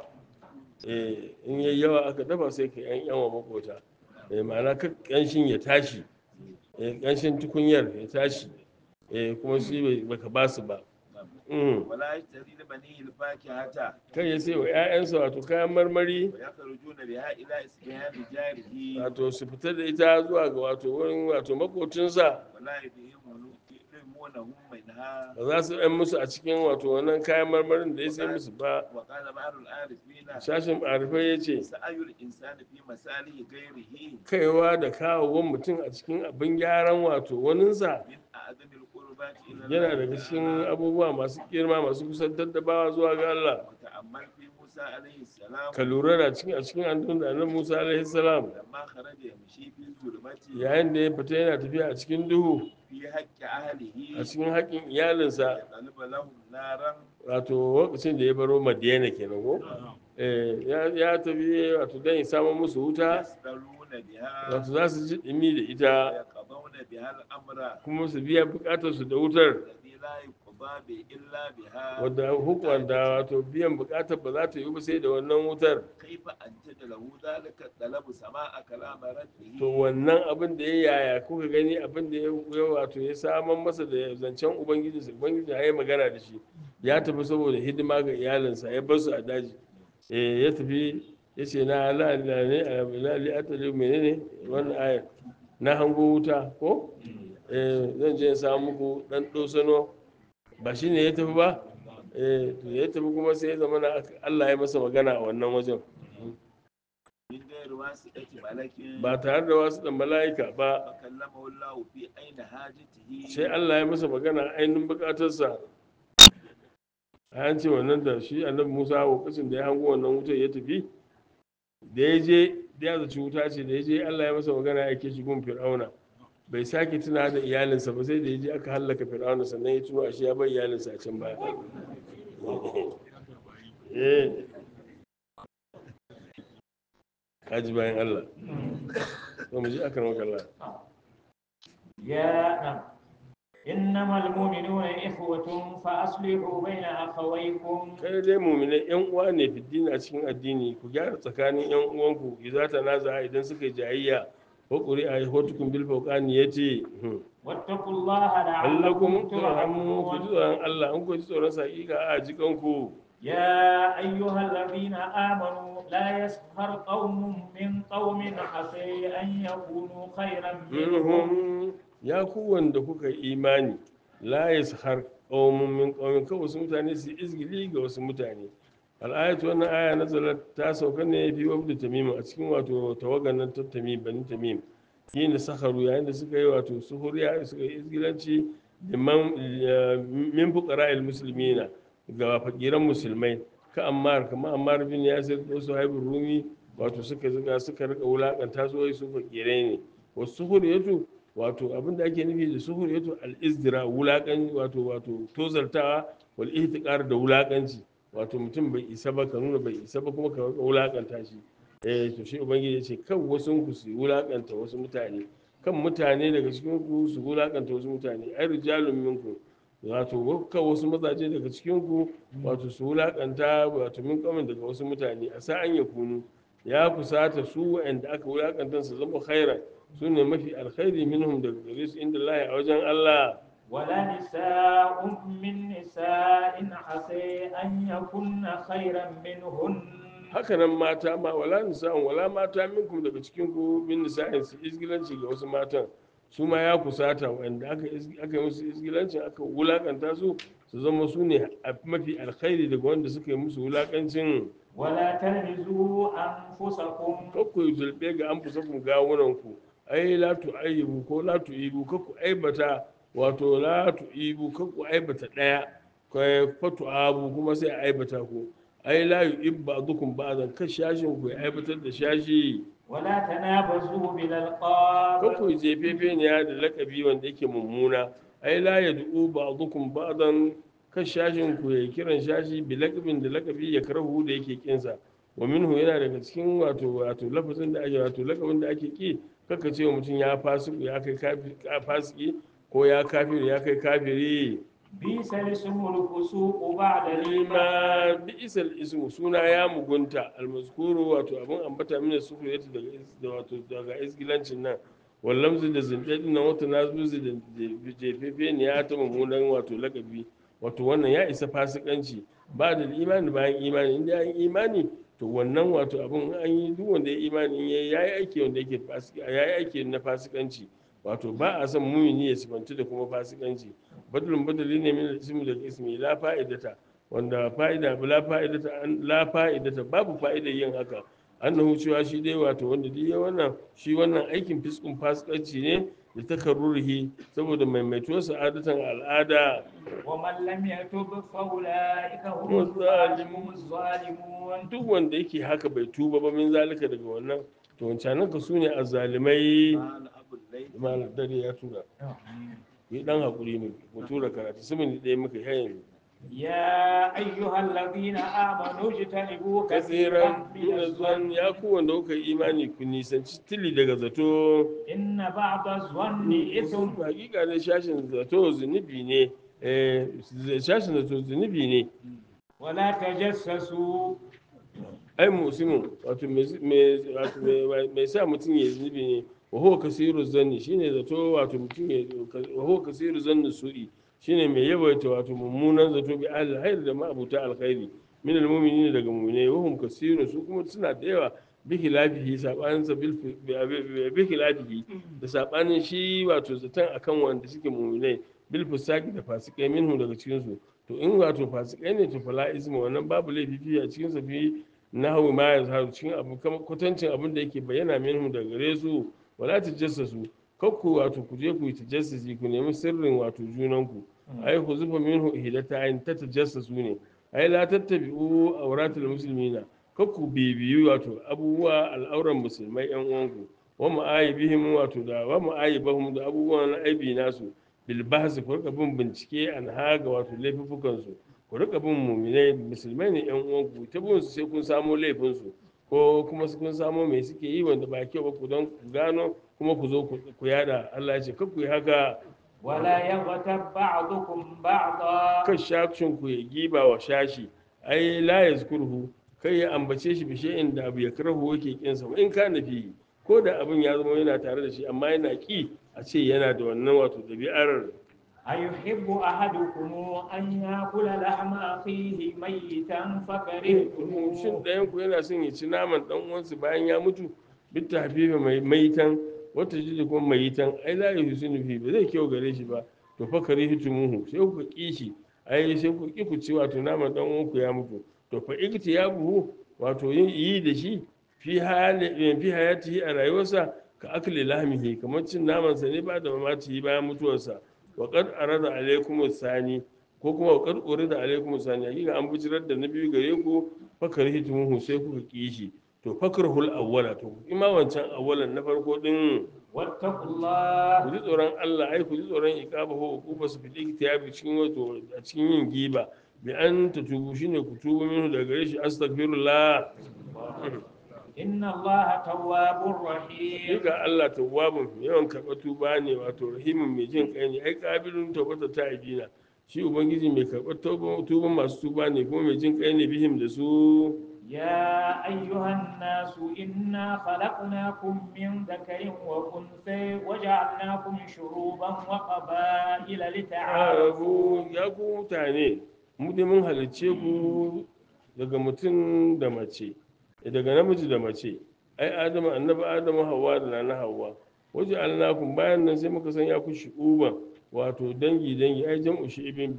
eh in yayi yawa aka dafa sai ka yan yan wa makota eh ma'ana ka kanshin ya tashi eh kanshin tukunyar ya tashi eh kuma shi bai baka ba su ba Mm. wala yashtari li banihi al-fakihata kai ya sai wa 'ya'yansa wato kayan marmari wa yakhrujuna biha ila isbihan jarihi wato su fitar da ita zuwa ga wato wurin wato makocinsa wala yudhimunahu minha ba za su ɗan musu a cikin wato wannan kayan marmarin da ya sai musu ba wa qala ba'dul arifina shashin arifai ya ce sa'ayul insani fi masalihi ghairihi kaiwa da kawowan mutum a cikin abin gyaran wato waninsa min a'zamil qurbati ila yana Allah daga cikin ta'ala. abubuwa masu girma masu kusantar da bawa zuwa ga Allah wa ta'ammal fi Musa alayhi salam ka lura da cikin a cikin annun da annabi Musa alaihi salam lamma kharaja yamshi fi zulmati yayin da ya fita yana tafiya a cikin duhu fi haqqi ahlihi a cikin haƙƙin iyalinsa ya taliba lahum naran wato lokacin da ya baro Madiyana kenan ko eh ya ya tafi wato dan ya samu musu wuta yasdaluna biha wato za su ji dimi da ita wa yaqdawna biha al-amra kuma su biya bukatar su da wutar alladhi la yuqda bi illa biha wadda hukumar da wato biyan bukatar ba za ta yi ba sai da wannan wutar kaifa anta lahu dhalika talabu sama'a kalam rabbihi to wannan abin da ya yaya kuka gani abin da ya ya wato ya saman masa da zancen ubangiji su ubangiji ya yi magana da shi ya tafi saboda hidima ga iyalinsa ya bar su a daji eh ya tafi ya ce na la la ne la li atali menene wannan ayar na hango wuta ko eh zan je in samu muku dan dosano ba shine ya tafi ba eh to ya tafi kuma sai ya zama na Allah ya masa magana a wannan wajen min ghairi wasiqati malakin ba tare da wasu dan mala'ika ba fa kallamahu Allah fi aina hajatihi sai Allah ya masa magana ainihin bukatarsa an ce wannan da shi annabi Musa lokacin da ya hango wannan wutar ya tafi da ya je da ya zaci wuta ce da ya je Allah ya masa magana ya ke shi gun Fir'auna bai sake tuna da iyalinsa ba sai da ya je aka hallaka Fir'auna sannan ya tuno ashe ya bar iyalinsa a can baya eh kaji bayan Allah to mu ji akan wakalla يا نعم إنما المؤمنون إخوة فأصلحوا بين أخويكم kai dai muminai yan uwa ne fiddini a cikin addini ku gyara tsakanin yan uwanku idza tanaza idan suka yi jayayya ko qur'a hotukum bil fawqani yace واتقوا الله allakum لعلكم turhamu ku ji ترحمون tsoron Allah an ku ji tsoron sa hakika a jikan ku يا أيها الذين آمنوا لا يسخر قوم من قوم عسى أن يكونوا خيرا منهم minhum ya ku wanda kuka yi imani la yashar qaumun min qaumin ka wasu mutane su izgili ga wasu mutane al'ayatu wannan aya nazalat ta sauka ne fi wabda tamim a cikin wato tawagan nan ta tamim bani tamim yin da sakaru yayin da suka yi wato suhuriya suka yi izgilanci liman min fuqara'il muslimina ga fakiran musulmai ka ammar kama ammar bin yasir ko suhaibur rumi wato suka zuga suka rika wulakanta su wai su fakirai ne wasu suhuriyatu wato abin da ake nufi da suhuriyatu al-izdira wulakan wato wato tozartawa wal ihtiqar da wulakanci wato mutum bai isa ba ka nuna bai isa ba kuma ka rika wulakanta shi eh to shi ubangiji ya ce kan wasu ku su wulakanta wasu mutane kan mutane daga cikin ku su wulakanta wasu mutane ai rijalun minkum wato kan wasu mazaje daga cikin ku wato su wulakanta wato min kamin daga wasu mutane a sa'an ya kunu ya kusata su wa'anda aka wulakanta su zama khairan su ne mafi alkhairi minhum daga gare su inda Allah a wajen Allah ولا نساء من نساء عسى أن يكن خيرا منهن hakanan mata ma wala nisa'un wala mata minkum daga cikin ku min nisa'in su izgilanci ga wasu matan su ma ya kusata wanda aka is- aka yi musu isgilancin aka wulakanta su su zama su ne a mafi alkhairi daga wanda suka yi musu wulakancin ولا تلمزوا أنفسكم kakku yi zulɓe ga an fusa kun gawunanku ai la tu aibu ko la tu ibu kakku aibata wato la tu ibu kakku aibata ɗaya kai fatu abu kuma sai a aibata ku ai la yu ibba dukun ba'dan kan shashin ku ya aibatar da shashi ولا تنابزوا بالألقاب kakku yi jefefe ne da lakabi wanda yake mummuna ai la ya du'u ba'dukum ba'dan kan shashin ku ya kiran shashi bi lakabin da lakabi ya karahu da yake kinsa wa minhu yana daga cikin wato wato lafazin da ake wato lakabin da ake ki kaka ce wa mutum ya fasiku ya kai kafi- ka- fasiki ko ya kafiri ya kai kafiri بئس الاسم الفسوق بعد الإيمان ma bi isal ismu suna ya mugunta almaskuru wato abin ambata mina sufuri yata daga is- da wato daga isgilancin nan wallamzu da zindadin nan wata nazuzi da da jefefe ne ya ta mummunan wato lakabi wato wannan ya isa fasikanci ba da imani bayan imani inda ya yi imani to wannan wato abin an yi duk wanda ya imani ya yi aiki wanda yake fasik ya yi aiki na fasikanci wato ba a son mumini ya sifanci da kuma fasikanci badalin badali ne min ismi da ismi la fa'idata wanda fa'ida la fa'idata an- la fa'idata babu fa'idar yin haka annahu cewa shi dai wato wanda duk ya wannan shi wannan aikin fiskun fasikanci ne da takarrurihi saboda maimaituwar sa'adatan al'ada ومن لم يتب فأولئك هم والظالمون. الظالمون duk wanda yake haka bai tuba ba min zalika daga wannan to wancanan ka sune azzalimai قال أبو الليث malam dare ya tura yi dan hakuri mu mu tura karatu simin ɗaya muka yi yanzu يا أيها الذين آمنوا اجتنبوا كثيرا kasiran من min الظن azwan ya ku wanda kuka yi imani ku nisanci tili daga zato إن بعض الظن إثم hakika ne shashin zato zunubi ne eh shashin zato zunubi ne ولا تجسسوا ai musimin wato mai- mai wato mai- mai sa mutum ya zunubi ne wa huwa kasiru zanni shine zato wato mutum ya wa huwa kasiru zanni su'i shine mai yawaita wato mummunan zato bi ahli alkhairi da ma'abuta alkhairi min almu'minin daga mu'minai wa hum kasiru su kuma suna da yawa bi khilafihi sabanin sa bil bi khilafihi da sabanin shi wato zaton akan wanda suke mu'minai bil fusaki da fasikai minhu daga cikin su to in wato fasikai ne to fala isma wannan babu laifi fi a cikin sa fi nahawu ma ya zaharu cikin abu kama kwatancin abin da yake bayyana minhu daga gare su wala tajassasu kakku wato ku je ku yi tajassasi ku nemi sirrin wato junanku ai ku zufa minhu ihdata ayin ta tajassasu ne ai la tattabi'u awratul muslimina kakku bibiyu wato abubuwa al'auran musulmai yan uwanku wa ma'ayibihim wato da wa ma'ayibahum da abubuwan aibi nasu bil bahsi ku rika bin bincike an haga wato laifukan su ku rika bin muminai musulmai ne yan uwanku ta bin su sai kun samo laifin su ko kuma su kun samo me suke yi wanda ba kyau ba ku don ku gano kuma ku zo ku ku yada Allah ya ce kar ku yi haka ولا يغتب بعضكم بعضا kan shashin ku ya giba wa shashi ai la yazkurhu kai ya ambace shi bishe inda abu ya karahu yake kinsa wa in kana fi ko da abin ya zama yana tare da shi amma yana ki a ce yana da wannan wato dabi'ar أيحب أحدكم أن يأكل لحم أخيه ميتا فكرهتموه shin ɗayan ku yana son ya ci naman ɗan uwansa bayan ya mutu bit tahfifa mai maitan wata jiji kuma maitan ai la yuhsinu fi ba zai kyau gare shi ba to fa karihitumuhu sai ku ki shi ai sai ku ki ku ci wato naman ɗan uwanku ya mutu to fa ikti ya buhu wato yin yi da shi fi hali fi hayatihi a rayuwarsa ka akli lahmihi kamar cin naman sa ne ba da mamaci bayan mutuwarsa wa qad arada alaykum sani ko kuma wa qad urida alaykum sani hakika an bijirar da na biyu gare ku fakar hitumuhu sai kuka ki shi to fakrahul awwala to ima wancan awwalan na farko din واتقوا ku الله ji tsoron Allah ai ku ji tsoron iqaba ko ukuba su fiti kitabi cikin wato a cikin yin giba bi an ta tubu shine ku tubu minhu daga gare shi astaghfirullah إن الله تواب رحيم Duka Allah tawwabun yawan karɓar tuba ne wato rahimin mai jin kai ne ai kabilun tawbata ta ibina shi ubangiji mai karɓar tauba- tuban masu tuba ne kuma mai jin kai ne bihim da su يا أيها الناس إنا خلقناكم من ذكر وأنثى وجعلناكم شعوبا وقبائل لتعارفوا arabu ya ku mutane mu dai mun halicce ku daga mutum da mace daga namiji da mace ai adamu annabi adamu hawa da na hawa waje alnakum bayan nan sai muka sanya ku shu'uban wato dangi dangi ai jam'u shi'ibin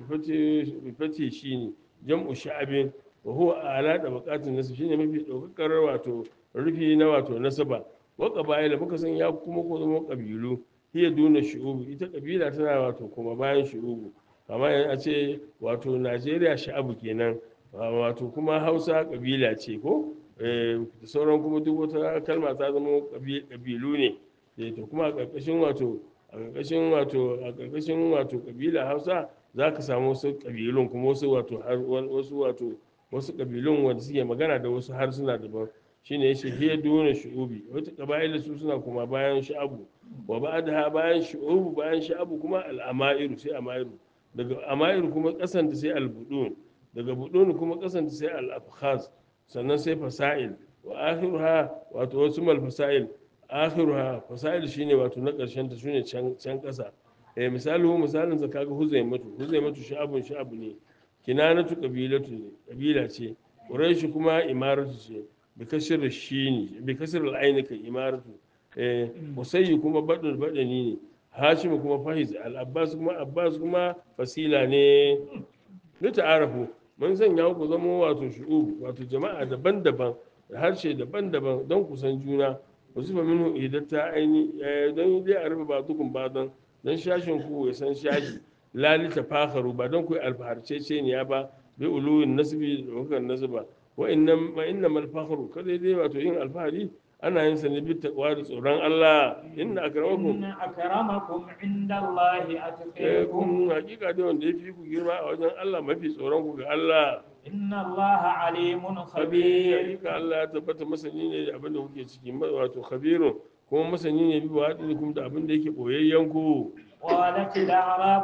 bi fati shine jam'u sha'abin wa huwa ala da bukatun nasu shine mafi daukakar wato rufi na wato nasaba wa qaba'ila muka sanya ku kuma ku zama kabilu hiya duna shu'ubu ita kabila tana wato kuma bayan shu'ubu amma a ce wato Najeriya sha'abu kenan wato kuma Hausa kabila ce ko da sauran kuma duk wata kalma ta zama kabilu ne to kuma a ƙarƙashin wato a ƙarƙashin wato a ƙarƙashin wato kabila hausa za ka samu wasu ƙabilun kuma wasu wato wasu wato wasu ƙabilun wanda suke magana da wasu harsuna daban shine yace hiya duna shu'ubi wata ƙaba'ila su suna kuma bayan sha'abu wa ba'daha bayan shu'ubu bayan sha'abu kuma al'amairu sai amairu daga amairu kuma ƙasanta sai albudun daga budun kuma ƙasanta sai al-afkhaz sannan sai fasail wa akhiruha wato wasu mal fasail akhiruha fasail shine wato na karshen ta shine can can kasa eh misalu misalin sa kaga huzaimatu huzaimatu sha'abun sha'abu ne kinanatu qabilatu ne qabila ce quraish kuma imaratu ce bi kasr shini bi kasr al-ayn ka imaratu eh usayyi kuma badul badani ne hashim kuma fahiz al-abbas kuma abbas kuma fasila ne ni ta'arafu mun sanya ku zama wato shu'ub wato jama'a daban-daban da harshe daban-daban don kusan juna ku zuba minhu idan ta aini don dai a rufe ba dukun ba don don shashin ku ya san shashi lalita fakharu ba don ku yi alfaharcece ne ya ba bi uluwin nasbi da wakar nasba wa innam ma innamal fakhru kada dai wato yin alfahari ana yin sa ne bi taqwa da tsoron Allah inna akramakum إن أكرمكم عند الله أتقيكم kun hakika dai wanda ya fi ku girma a wajen Allah mafi tsoron ku ga Allah إن الله عليم khabir خبير hakika Allah ya tabbata masani ne da abin da kuke ciki ma- wato khabirun kuma masani ne bi wa'adikum da abin da yake boyayyen ku قالت الأعراب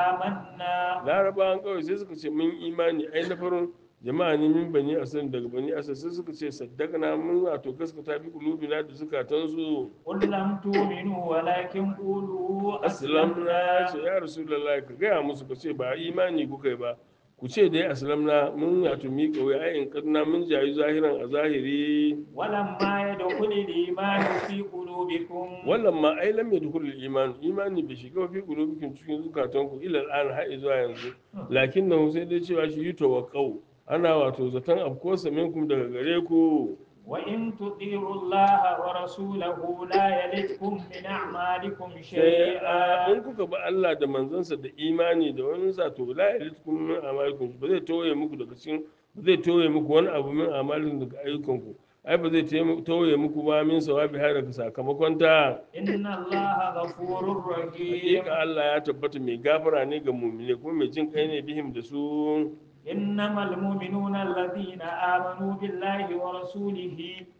آمنا larabawan kawai sai suka ce mun imani ai na farin jama'a ne min bani asal daga bani asal sai suka ce saddaqna mun wato gaskata bi qulubina da zukatansu قل لم تؤمنوا ولكن قولوا aslamna ce أسلمنا ya rasulullahi ka gaya musu ka ce ba imani kuka yi ba ku ce dai aslamna mun wato miƙa wuya ai in kadna mun jayi zahiran a zahiri ولما يدخل الإيمان في قلوبكم wannan ma ai lam yadkhul iman imani bai shiga fi qulubikum cikin zukatanku ila al'an har zuwa yanzu lakinnahu sai dai cewa shi yutawaqqau ana wato zaton afkosa minkum daga gare ku وإن تطيعوا الله ورسوله لا يلدكم من أعمالكم sai شيئا in kuka ba Allah da manzansa da imani da wani sa to la yalitkum min amalikum ba zai toye muku daga cikin ba zai toye muku wani abu min amalikum daga ayyukanku ai ba zai taim- toye muku ba min sawabi har daga sakamakon ta إن الله غفور رحيم hakika Allah ya tabbata mai gafara ne ga mumine kuma mai jin kai ne bihim da su إنما المؤمنون الذين آمنوا بالله ورسوله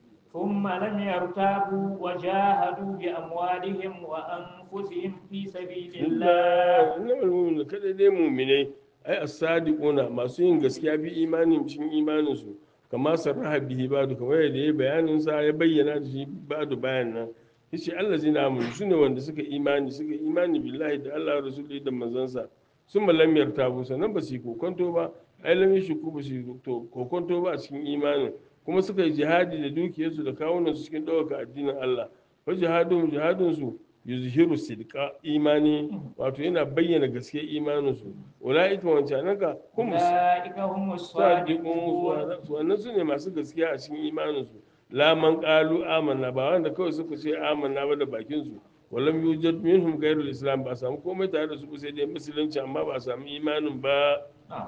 ثم لم يرتابوا وجاهدوا بأموالهم وأنفسهم في سبيل الله innamal mu'minu kada dai mu'minai ai as-sadiquna masu yin gaskiya bi imanin cikin imanin su kama sarraha bihi badu kamar yadda ya bayanin sa ya bayyana da shi badu bayan nan yace allazina amanu sune wanda suka imani suka imani billahi da Allah rasulullahi da manzansa sun lam yartabu sannan ba su yi kokonto ba ai lam yashku ba su yi to- kokonto ba a cikin imanin kuma suka yi jihadi da dukiyarsu da kawunan su cikin ɗaukaka addinin Allah wa jihadun jihadun su yuzhiru sidqa imani wato yana bayyana gaskiyar imanin su ulaika wancanaka hum أولئك هم sadiqun الصادقون wannan su ne masu gaskiya a cikin imanin su la man qalu amanna ba wanda kawai suka ce amanna ba da bakin su walam yujad minhum ghayrul islam ba a samu komai tare da su ba sai dai musulunci amma ba a samu imanin ba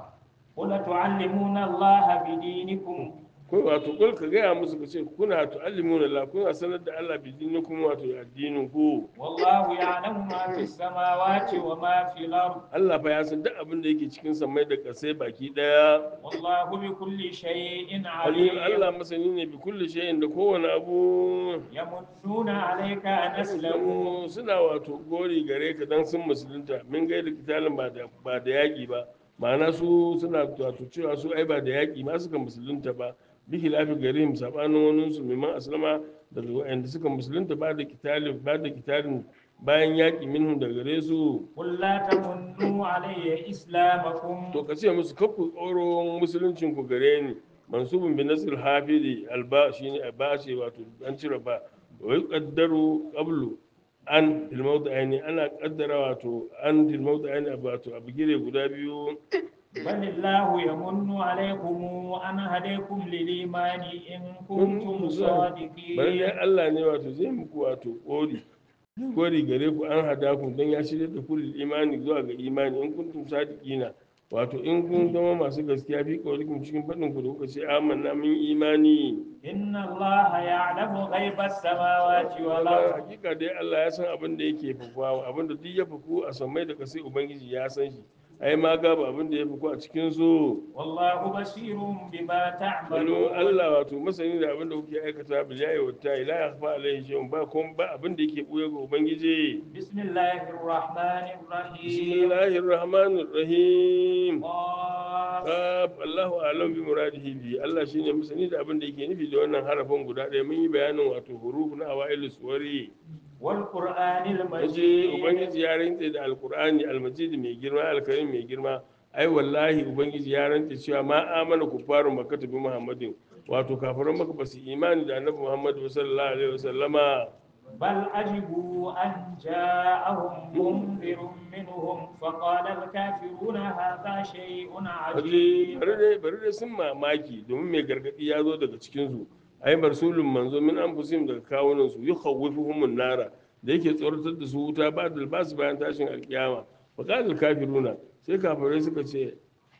قل تعلمون الله بدينكم ko wato kul ka gaya musu ka ce kuna tu'allimuna la kuna sanar da Allah bi dinikum wato addinin ku والله يعلم ما في السماوات وما في الأرض Allah fa ya san duk abin da yake cikin samai da kasai baki daya والله بكل شيء alim عليم Allah masani ne bi kulli shay'in da kowane abu يمنون عليك أن أسلموا suna wato gori gare ka dan sun musulunta min gaida kitalin ba da ba da yaki ba ma'ana su suna wato cewa su ai ba da yaki ma suka musulunta ba bi khilafi garihim sabanin wani su mimman aslama daga wa'anda suka musulunta ba da kitalin ba da kitalin bayan yaki minhum daga gare su قل لا تمنوا علي إسلامكم to ka ce musu kafu tsoron musuluncin ku gare ni mansubun bi nasr hafidi alba shine ba ce wato an cire ba wa yuqaddaru qablu an fil mawdi'aini ana kaddara wato an fil mawdi'aini wato a bigire guda biyu بل الله يمن عليكم أن هديكم للإيمان إن كنتم bari صادقين dai Allah ne wato zai muku wato kori kori gare ku an hada ku dan ya shirya da ku lil imani zuwa ga imani in kuntum sadiqina wato in kun zama masu gaskiya fi kawalikum cikin faɗin ku da kuka ce amanna min imani إن الله يعلم غيب السماوات Allah والأرض hakika dai Allah ya san abin da yake fakuwa abin da duk ya faku a sammai da kasai ubangiji ya san shi ai ma gaba abin da ya faku a cikin su والله بصير بما Balo تعملون Allah wato masani da abin da kuke aikata bil yayi wa ta ila yakhfa alaihi shay'un ba kuma ba abin da yake buye ga ubangiji بسم الله الرحمن الرحيم bismillahir rahmanir rahim قاف Kaf Allahu alam bi muradihi bi Allah shine masani da abin da yake nufi da wannan harafin guda ɗaya mun yi bayanin wato huruf na awailu suwari والقرآن waje المجيد ubangiji ya rantse da alqur'ani almajid mai girma alkarim mai girma ai wallahi ubangiji ya rantse cewa ma amana kufaru makkata bi muhammadin wato kafiran maka ba su imani da annabi muhammad sallallahu alaihi wasallama بل عجبوا أن جاءهم منذر منهم فقال الكافرون هذا شيء waje عجيب bari dai bari dai sun mamaki domin mai gargadi ya zo daga cikin su ai barsulun manzo min anfusihim daga kawunan su yukhawwifuhum nara da yake tsoratar da su wuta ba da basu bayan tashin alkiyama fa qala kafiruna sai kafirai suka ce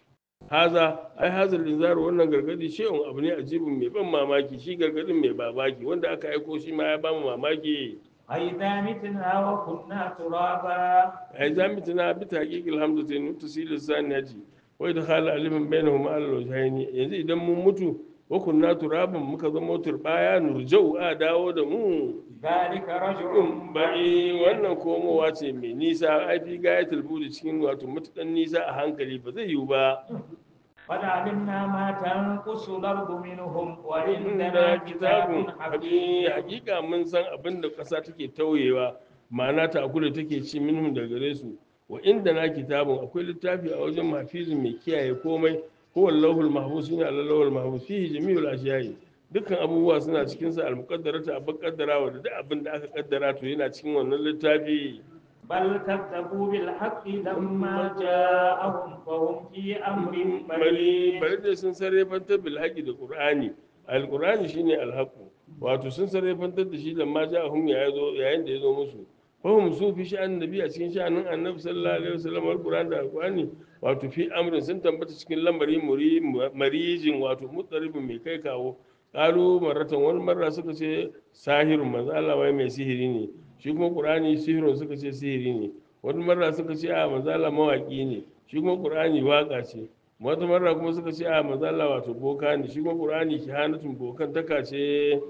haza ai hazal inzaru wannan gargadi shehun abu ne ajibin mai ban mamaki shi gargadin mai babaki wanda aka aiko shi ma ya ba mu mamaki أئذا متنا وكنا ترابا ai za mu tuna bi taqiqil hamzati nutasil saniyati wa idkhal alifin bainahuma al wajhaini yanzu idan mun mutu wa kunna turaban muka zama turbaya nurjau a dawo da mu ذلك رجع in bai wannan komowa ce mai nisa ai fi gayatul budi cikin wato mutukan nisa a hankali ba zai yiwu ba قد علمنا ما تنقص الأرض منهم وعندنا inda كتاب kitabun حفيظ hakika mun san abin da ƙasa take tauyewa ma'ana ta akula take ci minhum da gare su wa inda na kitabun akwai littafi a wajen mahfizin mai kiyaye komai huwa allahul mahfuz shine allahul mahfuz fihi jami'ul ashiyai dukkan abubuwa suna cikin sa almuqaddarata abin kaddarawa da duk abin da aka kaddara to yana cikin wannan littafi بل كذبوا بالحق لما جاءهم فهم في أمر bari مريض bari da sun sarrafantar bil haƙi da qur'ani alqur'ani shine alhaqu wato sun sarrafantar da shi da ma ja'ahum ya zo yayin da ya zo musu fahim su fi sha'an nabi a cikin sha'anin annabi sallallahu alaihi wasallam alqur'an da alqur'ani wato fi amrin sun tambata cikin lamari muri marijin wato mutsaribin mai kai kawo qalu marratan wani marra suka ce sahirun manzo Allah wai mai sihiri ne shi kuma qur'ani sihirun suka ce sihiri ne wani marra suka ce a manzo Allah mawaki ne shi kuma qur'ani waka ce wata marra kuma suka ce a manzo Allah wato boka ne shi kuma qur'ani kihanatun bokan taka ce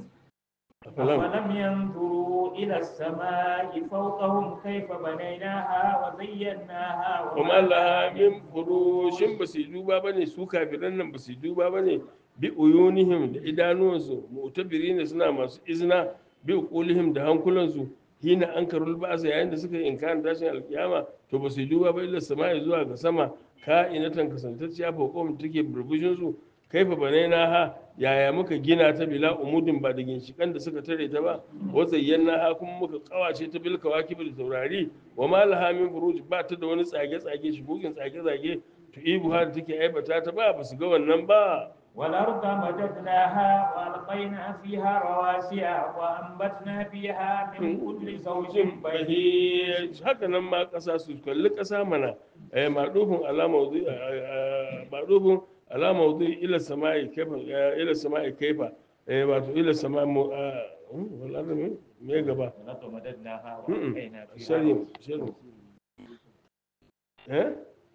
afalam أفلم ينظروا إلى السماء فوقهم كيف بنيناها وزيناها kuma Allah min furushin ba su yi duba ba ne su kafiran nan ba su yi duba ba ne bi uyunihim da idanuwansu mu'tabiri ne suna masu izina bi uqulihim da hankulansu hina an karul ba'sa yayin da suka yi inkarin tashin alkiyama to ba su yi duba ba illa sama'i zuwa ga sama ka inatan kasantacciya fauqom take burbushin su kaifa banaina ha yaya muka gina ta bila umudin ba da ginshikan da suka tare ta ba wa zayyana ha kuma muka kawace ta bil kawakib da taurari wa ma laha min furuj ba ta da wani tsage tsage shigogin tsage tsage to ibu har take aibata ta ba ba su ga wannan ba والأرض مددناها وألقينا فيها رواسي وأنبتنا فيها من كل زوج بهيج haka nan ma ƙasa su kalli ƙasa mana eh madufin alama wuzi madufin alama wuzi ila sama'i kaifa ila sama'i kaifa eh wato ila sama'i mu wala ne me gaba والأرض مددناها Mm-mm. وألقينا فيها sharhi sharhi eh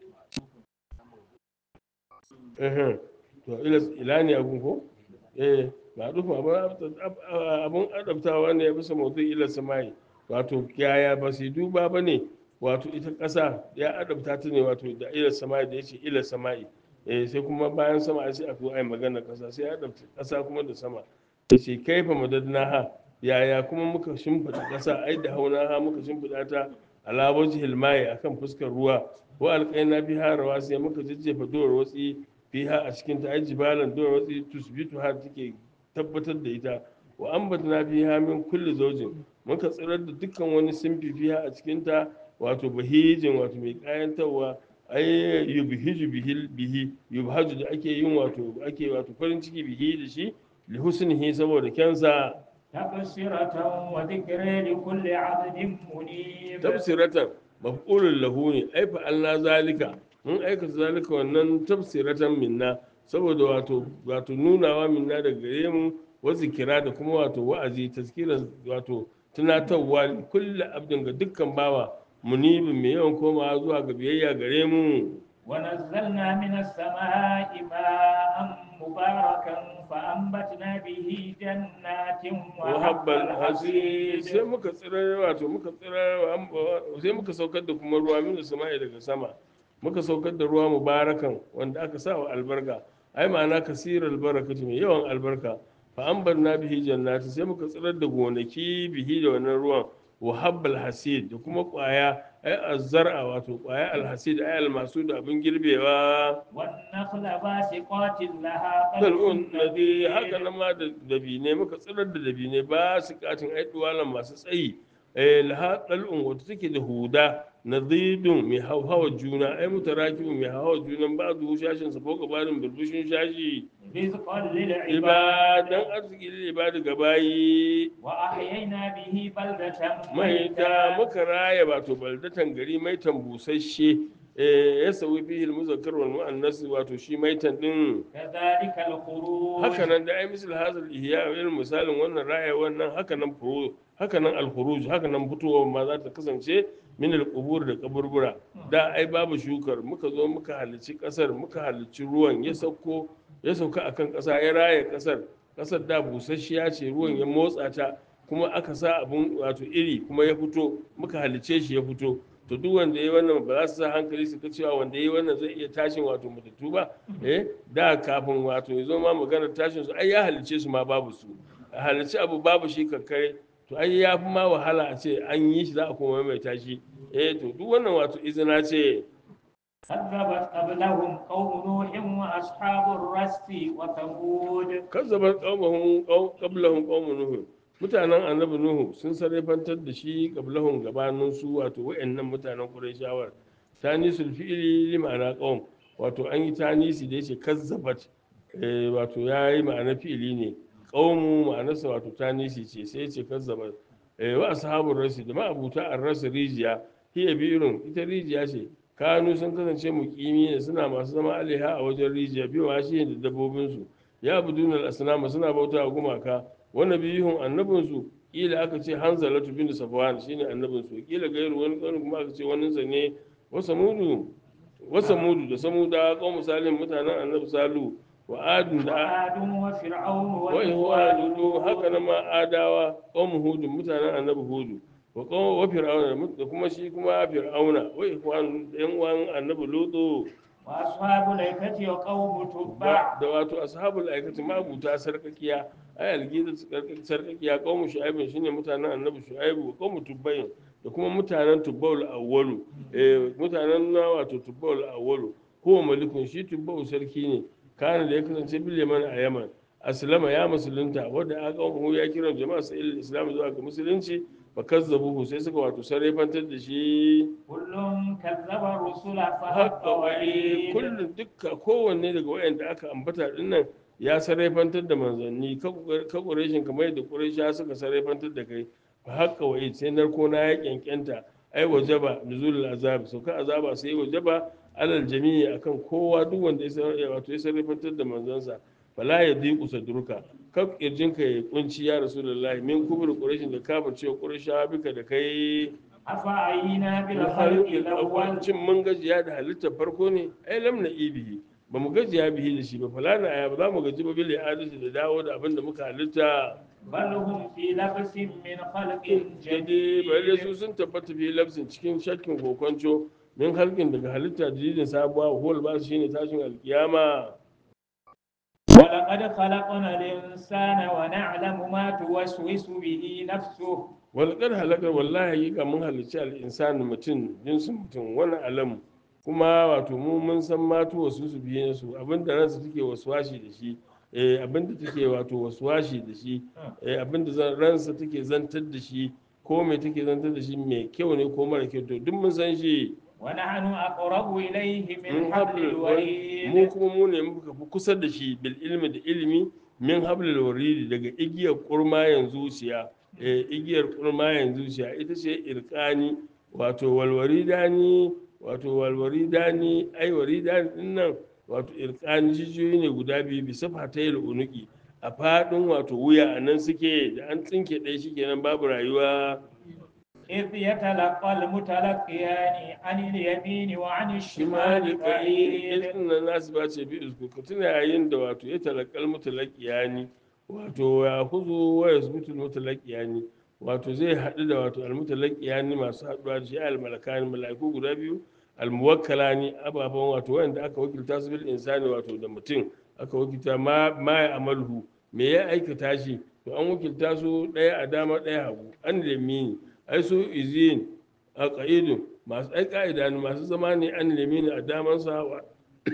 eh to ila ila ne abun ko eh ba dufa abun abun adabtawa ne ya bisa mawdu ila samai wato yaya ba su duba ba ne wato ita ƙasa ya adabta ta ne wato da ila samai da yace ila samai eh sai kuma bayan sama sai a zo ai magana ƙasa sai ya adabta ƙasa kuma da sama yace kaifa madadnaha yaya kuma muka shimfiɗa ƙasa ai da hauna ha muka shimfiɗa ta ala wajhil mai akan fuskar ruwa wa alqaina biha rawasi muka jajjefa duwar watsi fiha a cikin ta ai jibalan duwar watsi tusbitu har take tabbatar da ita wa ambatna fiha min kulli zawjin muka tsirar da dukkan wani simfi fiha a cikin ta wato bahijin wato mai kayantarwa ai yubhiju bihi bihi yubhaju da ake yin wato ake wato farin ciki bihi da shi li husnihi saboda kyansa تبصرة وذكر لكل عبد منيب tafsiratan maf'ulun lahu ne ai fa Allah zalika mun aikata zalika wannan tafsiratan minna saboda wato wato nunawa minna daga gare mu wa zikira da kuma wato wa'azi tazkiran wato tunatarwa li kulli abdin ga dukkan bawa munibin mai yawan komawa zuwa ga biyayya gare mu ونزلنا من السماء ماء مباركا فأنبتنا به جنات وحب wahabbal hasi sai الحصيد muka tsirar wato muka tsirar sai muka saukar da kuma ruwa min sama'i daga sama muka saukar da ruwa mubarakan wanda aka sa wa albarka ai ma'ana kasirar albarakati mai yawan albarka fa ambarna bihi jannati sai muka tsirar da gonaki bihi da wannan ruwan wahabbal hasid da kuma kwaya ai azzar'a wato kwaya alhasid ai almasu da abin girbewa والنخل باسقات لها dal'un طلع nadi haka نضيد nan ma da dabine muka tsirar da dabine ba su katin ai duwalan masu tsayi eh laha dal'un wata take da huda nadidun mai hauhawa juna ai mutarakibun mai hauhawa junan ba zu shashin sa ko gabanin burbushin shashi رزقا ibadan للعباد arziki lil ibadi gabayi وأحيينا به بلدة maita muka raya wato baldatan gari maitan busasshe eh ya sauyi bihi al-muzakkar wal mu'annas wato shi maitan din كذلك الخروج haka nan da ai misal hazal ihya irin misalin wannan raya wannan haka nan furu haka nan al-khuruj haka nan fitowa ma za ta kasance min al-qubur da kaburbura da ai babu shukar muka zo muka halicci kasar muka halicci ruwan ya sauko ya sauka akan kasa ya raya kasar kasar da busasshiya ce ruwan ya motsa ta kuma aka sa abun wato iri kuma ya fito muka halicce shi ya fito to duk wanda ya yi wannan ba za su sa hankali su ga cewa wanda ya yi wannan zai iya tashin wato matattu ba eh da kafin wato ya zo ma magana tashin su ai ya halicce su ma babu su a halicci abu babu shi kakkare to ai ya fi ma wahala a ce an yi shi za a koma mai tashi eh to duk wannan wato izina ce كذبت قبلهم قوم نوح وأصحاب الرس وثمود kazzabar qaumahum qablahum qaumun nuh mutanen annabi nuhu sun sarrafantar da shi qablahum gabanin su wato wayannan mutanen quraishawar tanisul fi'li li ma'ana qaum wato an yi tanisi da yace kazzabat eh wato yayi ma'ana fi'ili ne qaumu ma'anarsa wato tanisi ce sai yace kazzabat eh wa ashabur rasi da ma'abuta ar-ras rijiya hiya bi'run ita rijiya ce kanu sun kasance muqimi ne suna masu zama alaiha a wajen rijiya biwa shi da dabbobinsu ya buduna al-asnama suna bauta wa gumaka wa nabiyuhum annabinsu kila aka ce hanzalatu bin safwan shine annabinsu kila gairu wani wani kuma aka ce wani sa ne wa samudu wa samudu da samuda qaum salim mutanen annabi salu wa adun da وعاد وفرعون wa ihwanudu haka nan ma adawa qaum hudun mutanen annabi hudu wa qaum wa fir'auna da kuma shi kuma fir'auna wa ihwanu yan uwan annabi lutu وأصحاب الأيكة وقوم تبع da wato ashabul aikati mabuta sarkakiya ay algida sarkakiya qaumu shu'aibin shine mutanen annabi shu'aibu wa qaumu tubbayin da kuma mutanen tubbawul awwalu eh mutanen na wato tubbawul awwalu huwa malikun shi tubbawul sarki ne kana da ya kasance bil yaman a yaman aslama ya musulunta wanda aka qaumu ya kira jama'a sai islam zuwa ga musulunci fa kazzabuhu sai suka wato sarrafantar da shi كل كذب الرسل فحق haka wa'id وعيد kullum dukka kowanne daga wayanda aka ambata dinnan ya sarrafantar da manzanni ka ƙureshin kamar yadda ƙuresha suka sarrafantar da kai fa haka wa'id sai narko na ya kyankyanta ai wajaba nuzulul azab sauka azaba sai wajaba alal jami'i akan kowa duk wanda ya sar- wato ya sarrafantar da manzansa fala ya diku sadruka ka kirjinka ya kunci ya rasulullahi min kubur quraishin da kafir cewa quraisha bika da kai أفعينا بالخلق halƙin الأول awwancin mun gajiya da halittar farko ne ai lam na ibihi ba mu gajiya bihi da shi ba falana aya ba za mu gaji ba bile adalci da dawo da abin da muka halitta بل هم في لبس من خلق jadi bare su جديد sun tabbata fi lafsin cikin shakkin kokonco min halkin daga halitta jididin sabuwa huwal ba su shine tashin alkiyama ولقد خلقنا الإنسان ونعلم ما توسوس به نفسه walƙar halakar wallahi hakika mun halicci al'insani mutum jinsin mutum wani alamu kuma wato mu mun san matu wasu su biye su abinda ransa take waswashi da shi eh abinda take wato waswashi da shi eh abinda zan- ransa take zantar da shi ko me take zantar da shi mai kyau ne ko mara kyau to duk mun san shi ونحن أقرب إليه من min حبل hablil mu الوريد kuma mu ne muka fi kusa da shi bil ilmi da ilimi min hablil waridi daga igiyar kurmayan zuciya eh igiyar kurmayan zuciya ita ce irkani wato walwaridani wato walwaridani ai waridani din nan wato irkani jijiyoyi ne guda biyu bisa fatayil unuki a fadin wato wuya a nan suke da an tsinke ɗaya shikenan babu rayuwa إذ يتلقى المتلقيان عن اليمين وعن الشمال shimali قعيد ƙa'id nan nasu ba ce bi usku ka tuna yayin da wato ya talakal mutalaqiyani wato ya huzu wa yasbutul mutalaqiyani wato zai haɗu da wato almutalaqiyani masu haɗuwa da shi almalakani mala'iku guda biyu almuwakkalani ababen wato wanda aka wakilta su bil insani wato da mutum aka wakilta ma ma ya amalhu me ya aikata shi to an wakilta su ɗaya a dama ɗaya hagu an lemini ai su izin a ƙa'idun masu ai ƙa'ida ne masu zama ne an lemini a damansa wa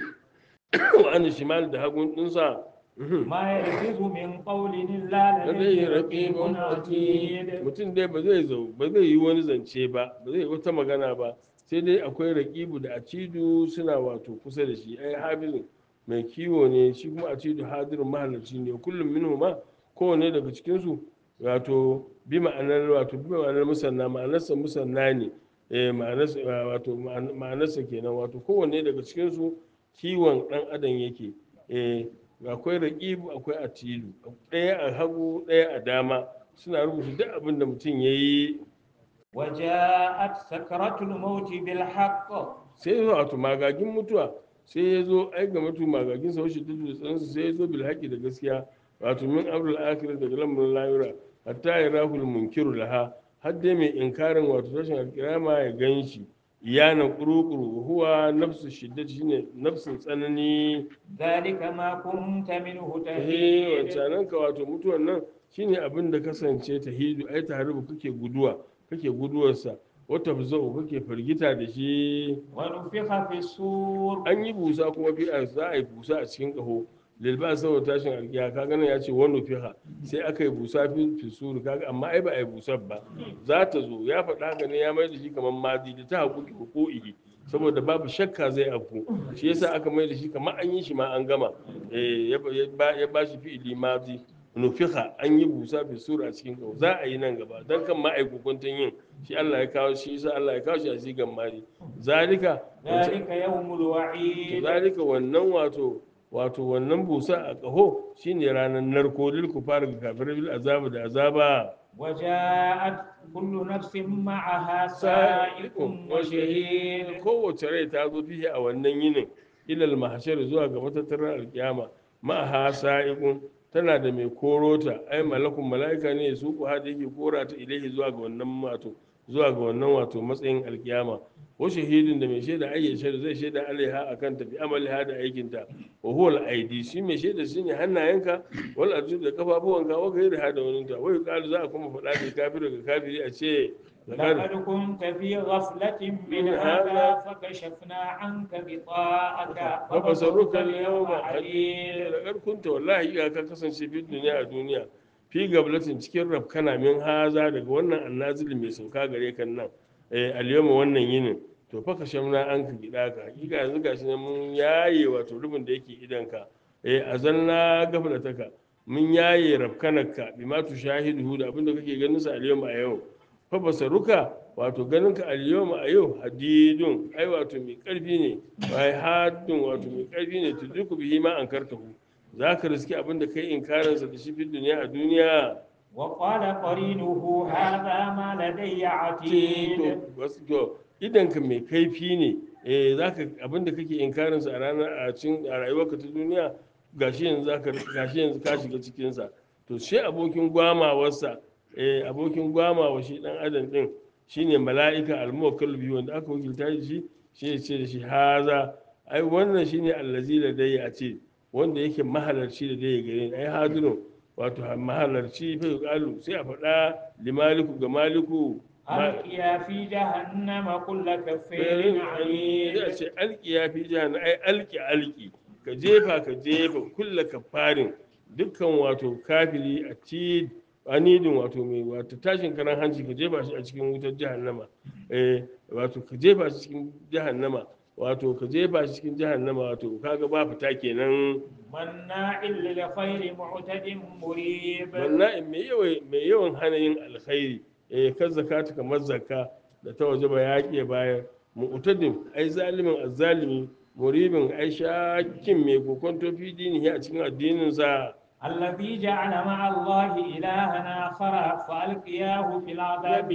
wa an shimal da hagun ɗinsa ما يلفظ من قول إلا lallai لديه raƙibun رقيب atid عتيد mutum dai ba zai zo ba zai yi wani zance ba ba zai yi wata magana ba sai dai akwai raƙibu da atidu suna wato kusa da shi ai hafizun mai kiwo ne shi kuma atidu hadirin mahalarci ne kullum minhu ma kowane daga cikinsu wato bi ma'anar wato bi ma'anar musanna ma'anarsa musanna ne eh ma'anarsa wato ma'an- ma'anarsa kenan wato kowanne daga cikinsu kiwon ɗan adam yake eh akwai raƙibu akwai atilu ɗaya a hagu ɗaya a dama suna rubuta duk abin da mutum ya yi وجاءت سكرة الموت بالحق sai ya zo wato magagin mutuwa sai ya zo ai ga mutu magagin sa washe dudu da tsansa sai ya zo bil haƙi da gaskiya wato min abrul akhir daga lamarin layura hatta ya rahul munkiru laha har dai mai inkarin wato tashin alkirama ya gan shi iyana kurukuru huwa nafsu shiddati shine nafsin tsanani ذلك ما كنت منه eh تهيد wancanan ka wato mutuwan nan shine abin da kasance ta hidu ai tahribu kake guduwa kake guduwarsa wata fuzau kake firgita da shi ونفخ في الصور an yi busa kuma fi a za a yi busa a cikin ƙaho lilba saboda tashin alkiya ka gana ya ce wani fiha sai aka yi busa fi fisuru kaga amma ai ba a yi busar ba za ta zo ya faɗa haka ne ya mai da shi kamar madi da ta haƙuƙi hukuki saboda babu shakka zai afku shi yasa aka mai da shi kamar an yi shi ma an gama Eh, ya ba- ya ba- ya ba shi fi'ili madi nufiha an yi busa fi sura a cikin ƙaho za a yi nan gaba don kan ma a yi hukuntun yin shi Allah ya kawo shi yasa Allah ya kawo shi a sigan madi zalika wancan- ذلك يوم الوعيد zalika wannan wato wato wannan busa a ƙaho shine ranar narko lil kufar ga kafirai bil azaba da azaba وجاءت كل نفس معها سائق وشهيد kowace rai ta zo fiye a wannan yinin ilal mahashar zuwa ga matattarar alkiyama ma'aha sa'iqun tana da mai korota ai malakun mala'ika ne su ku hada yake kora ta ilahi zuwa ga wannan wato zuwa ga wannan wato matsayin alkiyama wa shahidin da mai shaida ayya shaida zai shaida alaiha akan tafi amaliha da aikinta wa huwa al-aidi shi mai shaida shine hannayenka wal arjul da kafafuwanka wa gairi da wani ta wai kalu za a kuma faɗa da kafiri ga kafiri a ce لقد كنت في غفلة من هذا فكشفنا عنك غطاءك فبصرك اليوم حديد laƙar kunta wallahi ya ka kasance fi duniya a duniya fi gablatin cikin rafkana min haza daga wannan annazili mai sauka gare kan nan eh alyawma wannan yinin to fa kashamna an ka gida ka hakika yanzu gashi ne mun yaye wato rubin da yake idan ka eh azalna gaflataka mun yaye rafkanarka bima tushahidu da abinda kake ganin sa alyawma a yau fa basaruka wato ganin ka alyawma a yau hadidun ai wato mai karfi ne ai hadun wato mai karfi ne tudriku bihi ma ankartahu zaka riski abinda kai inkarin sa da shi fi duniya a duniya وقال قرينه هذا ما لدي عتيد to wasu to idan ka mai kaifi ne eh zaka abinda kake inkarin sa a ranar a cikin a rayuwarka ta duniya gashi yanzu zaka gashi yanzu ka shiga cikin sa to shi abokin gwamawarsa eh abokin gwamawa shi dan adam din shine mala'ika al-muwakkal bihi wanda aka wakilta shi shi ya ce da shi haza ai wannan shine allazi da dai a ce wanda yake mahalarci da dai gare ni ai hadirun wato mahalarci fa yuqalu sai a faɗa limaliku ga maliku ma- ألقيا في جهنم كل كفير sai a عنيد ce alki ya fi jihar ai alki alki ka jefa ka jefa kulla kafarin dukkan wato kafiri a ci anidin wato mai wato tashin karan hanci ka jefa shi a cikin wutar jahannama eh wato ka jefa shi cikin jahannama wato ka jefa shi cikin jahannama wato kaga ba fita kenan مناع للخير معتد مريب wannan mai yawan mai yawan hana yin alkhairi eh kan zakata kamar zakka da ta waje ba yaƙi bayar mu'tadin ai zalimin azzalimi muribin ai shakin mai kokonto fi dinihi a cikin addinin sa الذي جعل مع الله إلها آخر فألقياه في العذاب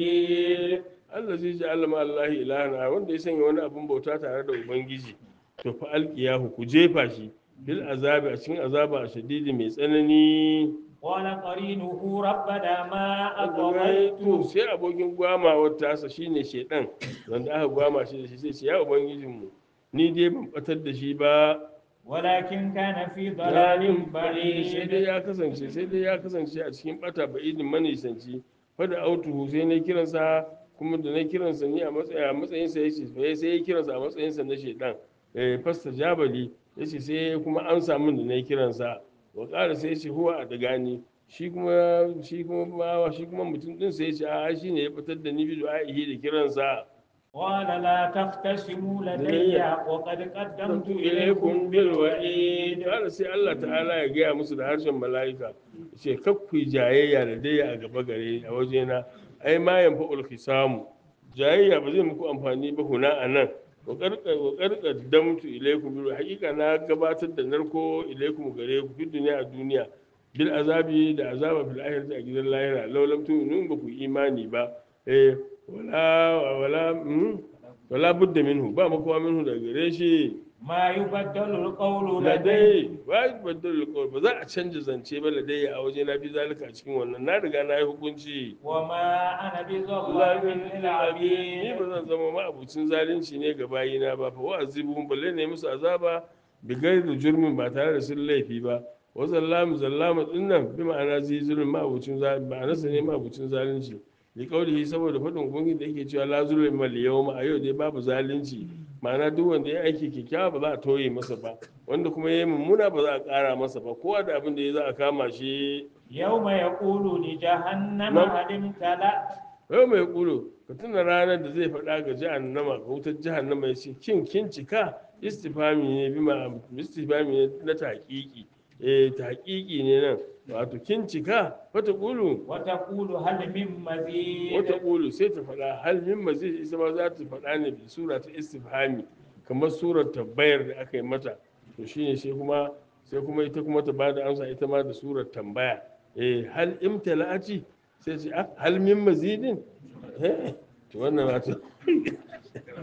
الشديد Allah zai ji Allah Allah ilahana wanda ya sanya wani abin bauta tare da ubangiji to fa alqiyahu ku jefa shi bil azabi a cikin azaba a shadidi mai tsanani قال قرينه ربنا ما to أطغيته sai abokin gwamawar tasa shine shedan wanda aka gwama shi da shi sai ce ya ubangijinmu ni dai ban batar da shi ba ولكن كان في ضلال sai dai بعيد ya kasance sai dai ya kasance a cikin bata ba'idin manisanci fada autuhu sai na kiransa kuma da na kiransa ni a matsayin a matsayin sa yace sai sai ya kiransa a matsayin sa na shedan eh fasta jabali yace sai kuma an samu da na kiransa wa ƙara sai yace huwa a daga ni shi kuma shi kuma bawa shi kuma mutum din sai yace a shi ne ya fitar da ni bi du'a'ihi da kiransa قال لا تختصموا لدي وقد قدمت Tantu إليكم ilaikum bil بالوعيد wa'id Allah sai Allah ta'ala ya gaya musu da harshen mala'ika ce kakku jayayya da dai a gaba gare a wajena ai ma yanfa ulkisamu jayayya ba zai muku amfani ba huna a nan wa karkar damtu ilaikum bil hakika na gabatar da narko ilaikum gare ku fi duniya a duniya bil azabi da azaba fil akhirati a gidan lahira law lam tu'minu ba ku imani ba eh wala wala mm, wala budda minhu ba makowa minhu daga gare shi ما يبدل القول لدي ladai ba yi baddal alƙawar ba za a canja zance ba ladai a waje na fi zalika a cikin wannan na riga na yi hukunci وما أنا بظلام ni للعبيد ba zan zama ma'abucin zalunci ne ga bayina ba fa wa'azibun balle ne musu azaba bi da jurmin ba tare da sun laifi ba wa zallamu zallamu dinnan bi ma'ana zai zulmin ma'abucin zalunci ma'ana sa ne ma'abucin zalunci li qaulihi saboda fadin ubangiji da yake cewa la zulma al yawma a yau dai babu zalunci ma'ana duk wanda ya aiki kyakkyawa ba za a toye masa ba wanda kuma ya yi mummuna ba za a ƙara masa ba kowa da abin da ya za a kama shi يوم يقول لجهنم نعم. هل امتلأت yau mai ƙulo ka tuna ranar da zai faɗa ga jahannama ga wutar jahannama ya ce kin kin cika istifami ne bi ma istifami ne na taƙiƙi eh taƙiƙi ne nan wato kin cika wata ƙulu وتقول هل من مزيد wata ƙulu sai ta faɗa hal min mazid ita ma za ta faɗa ne bi sura ta istifhami kamar surar tabbayar da aka yi mata to shine sai kuma sai kuma ita kuma ta bada amsa ita ma da surar tambaya eh hal imtala'ati sai ce ah hal min mazidin eh to wannan wato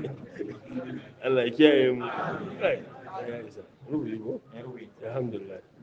Allah ya kiyaye mu kai ya isa rubuci ko alhamdulillah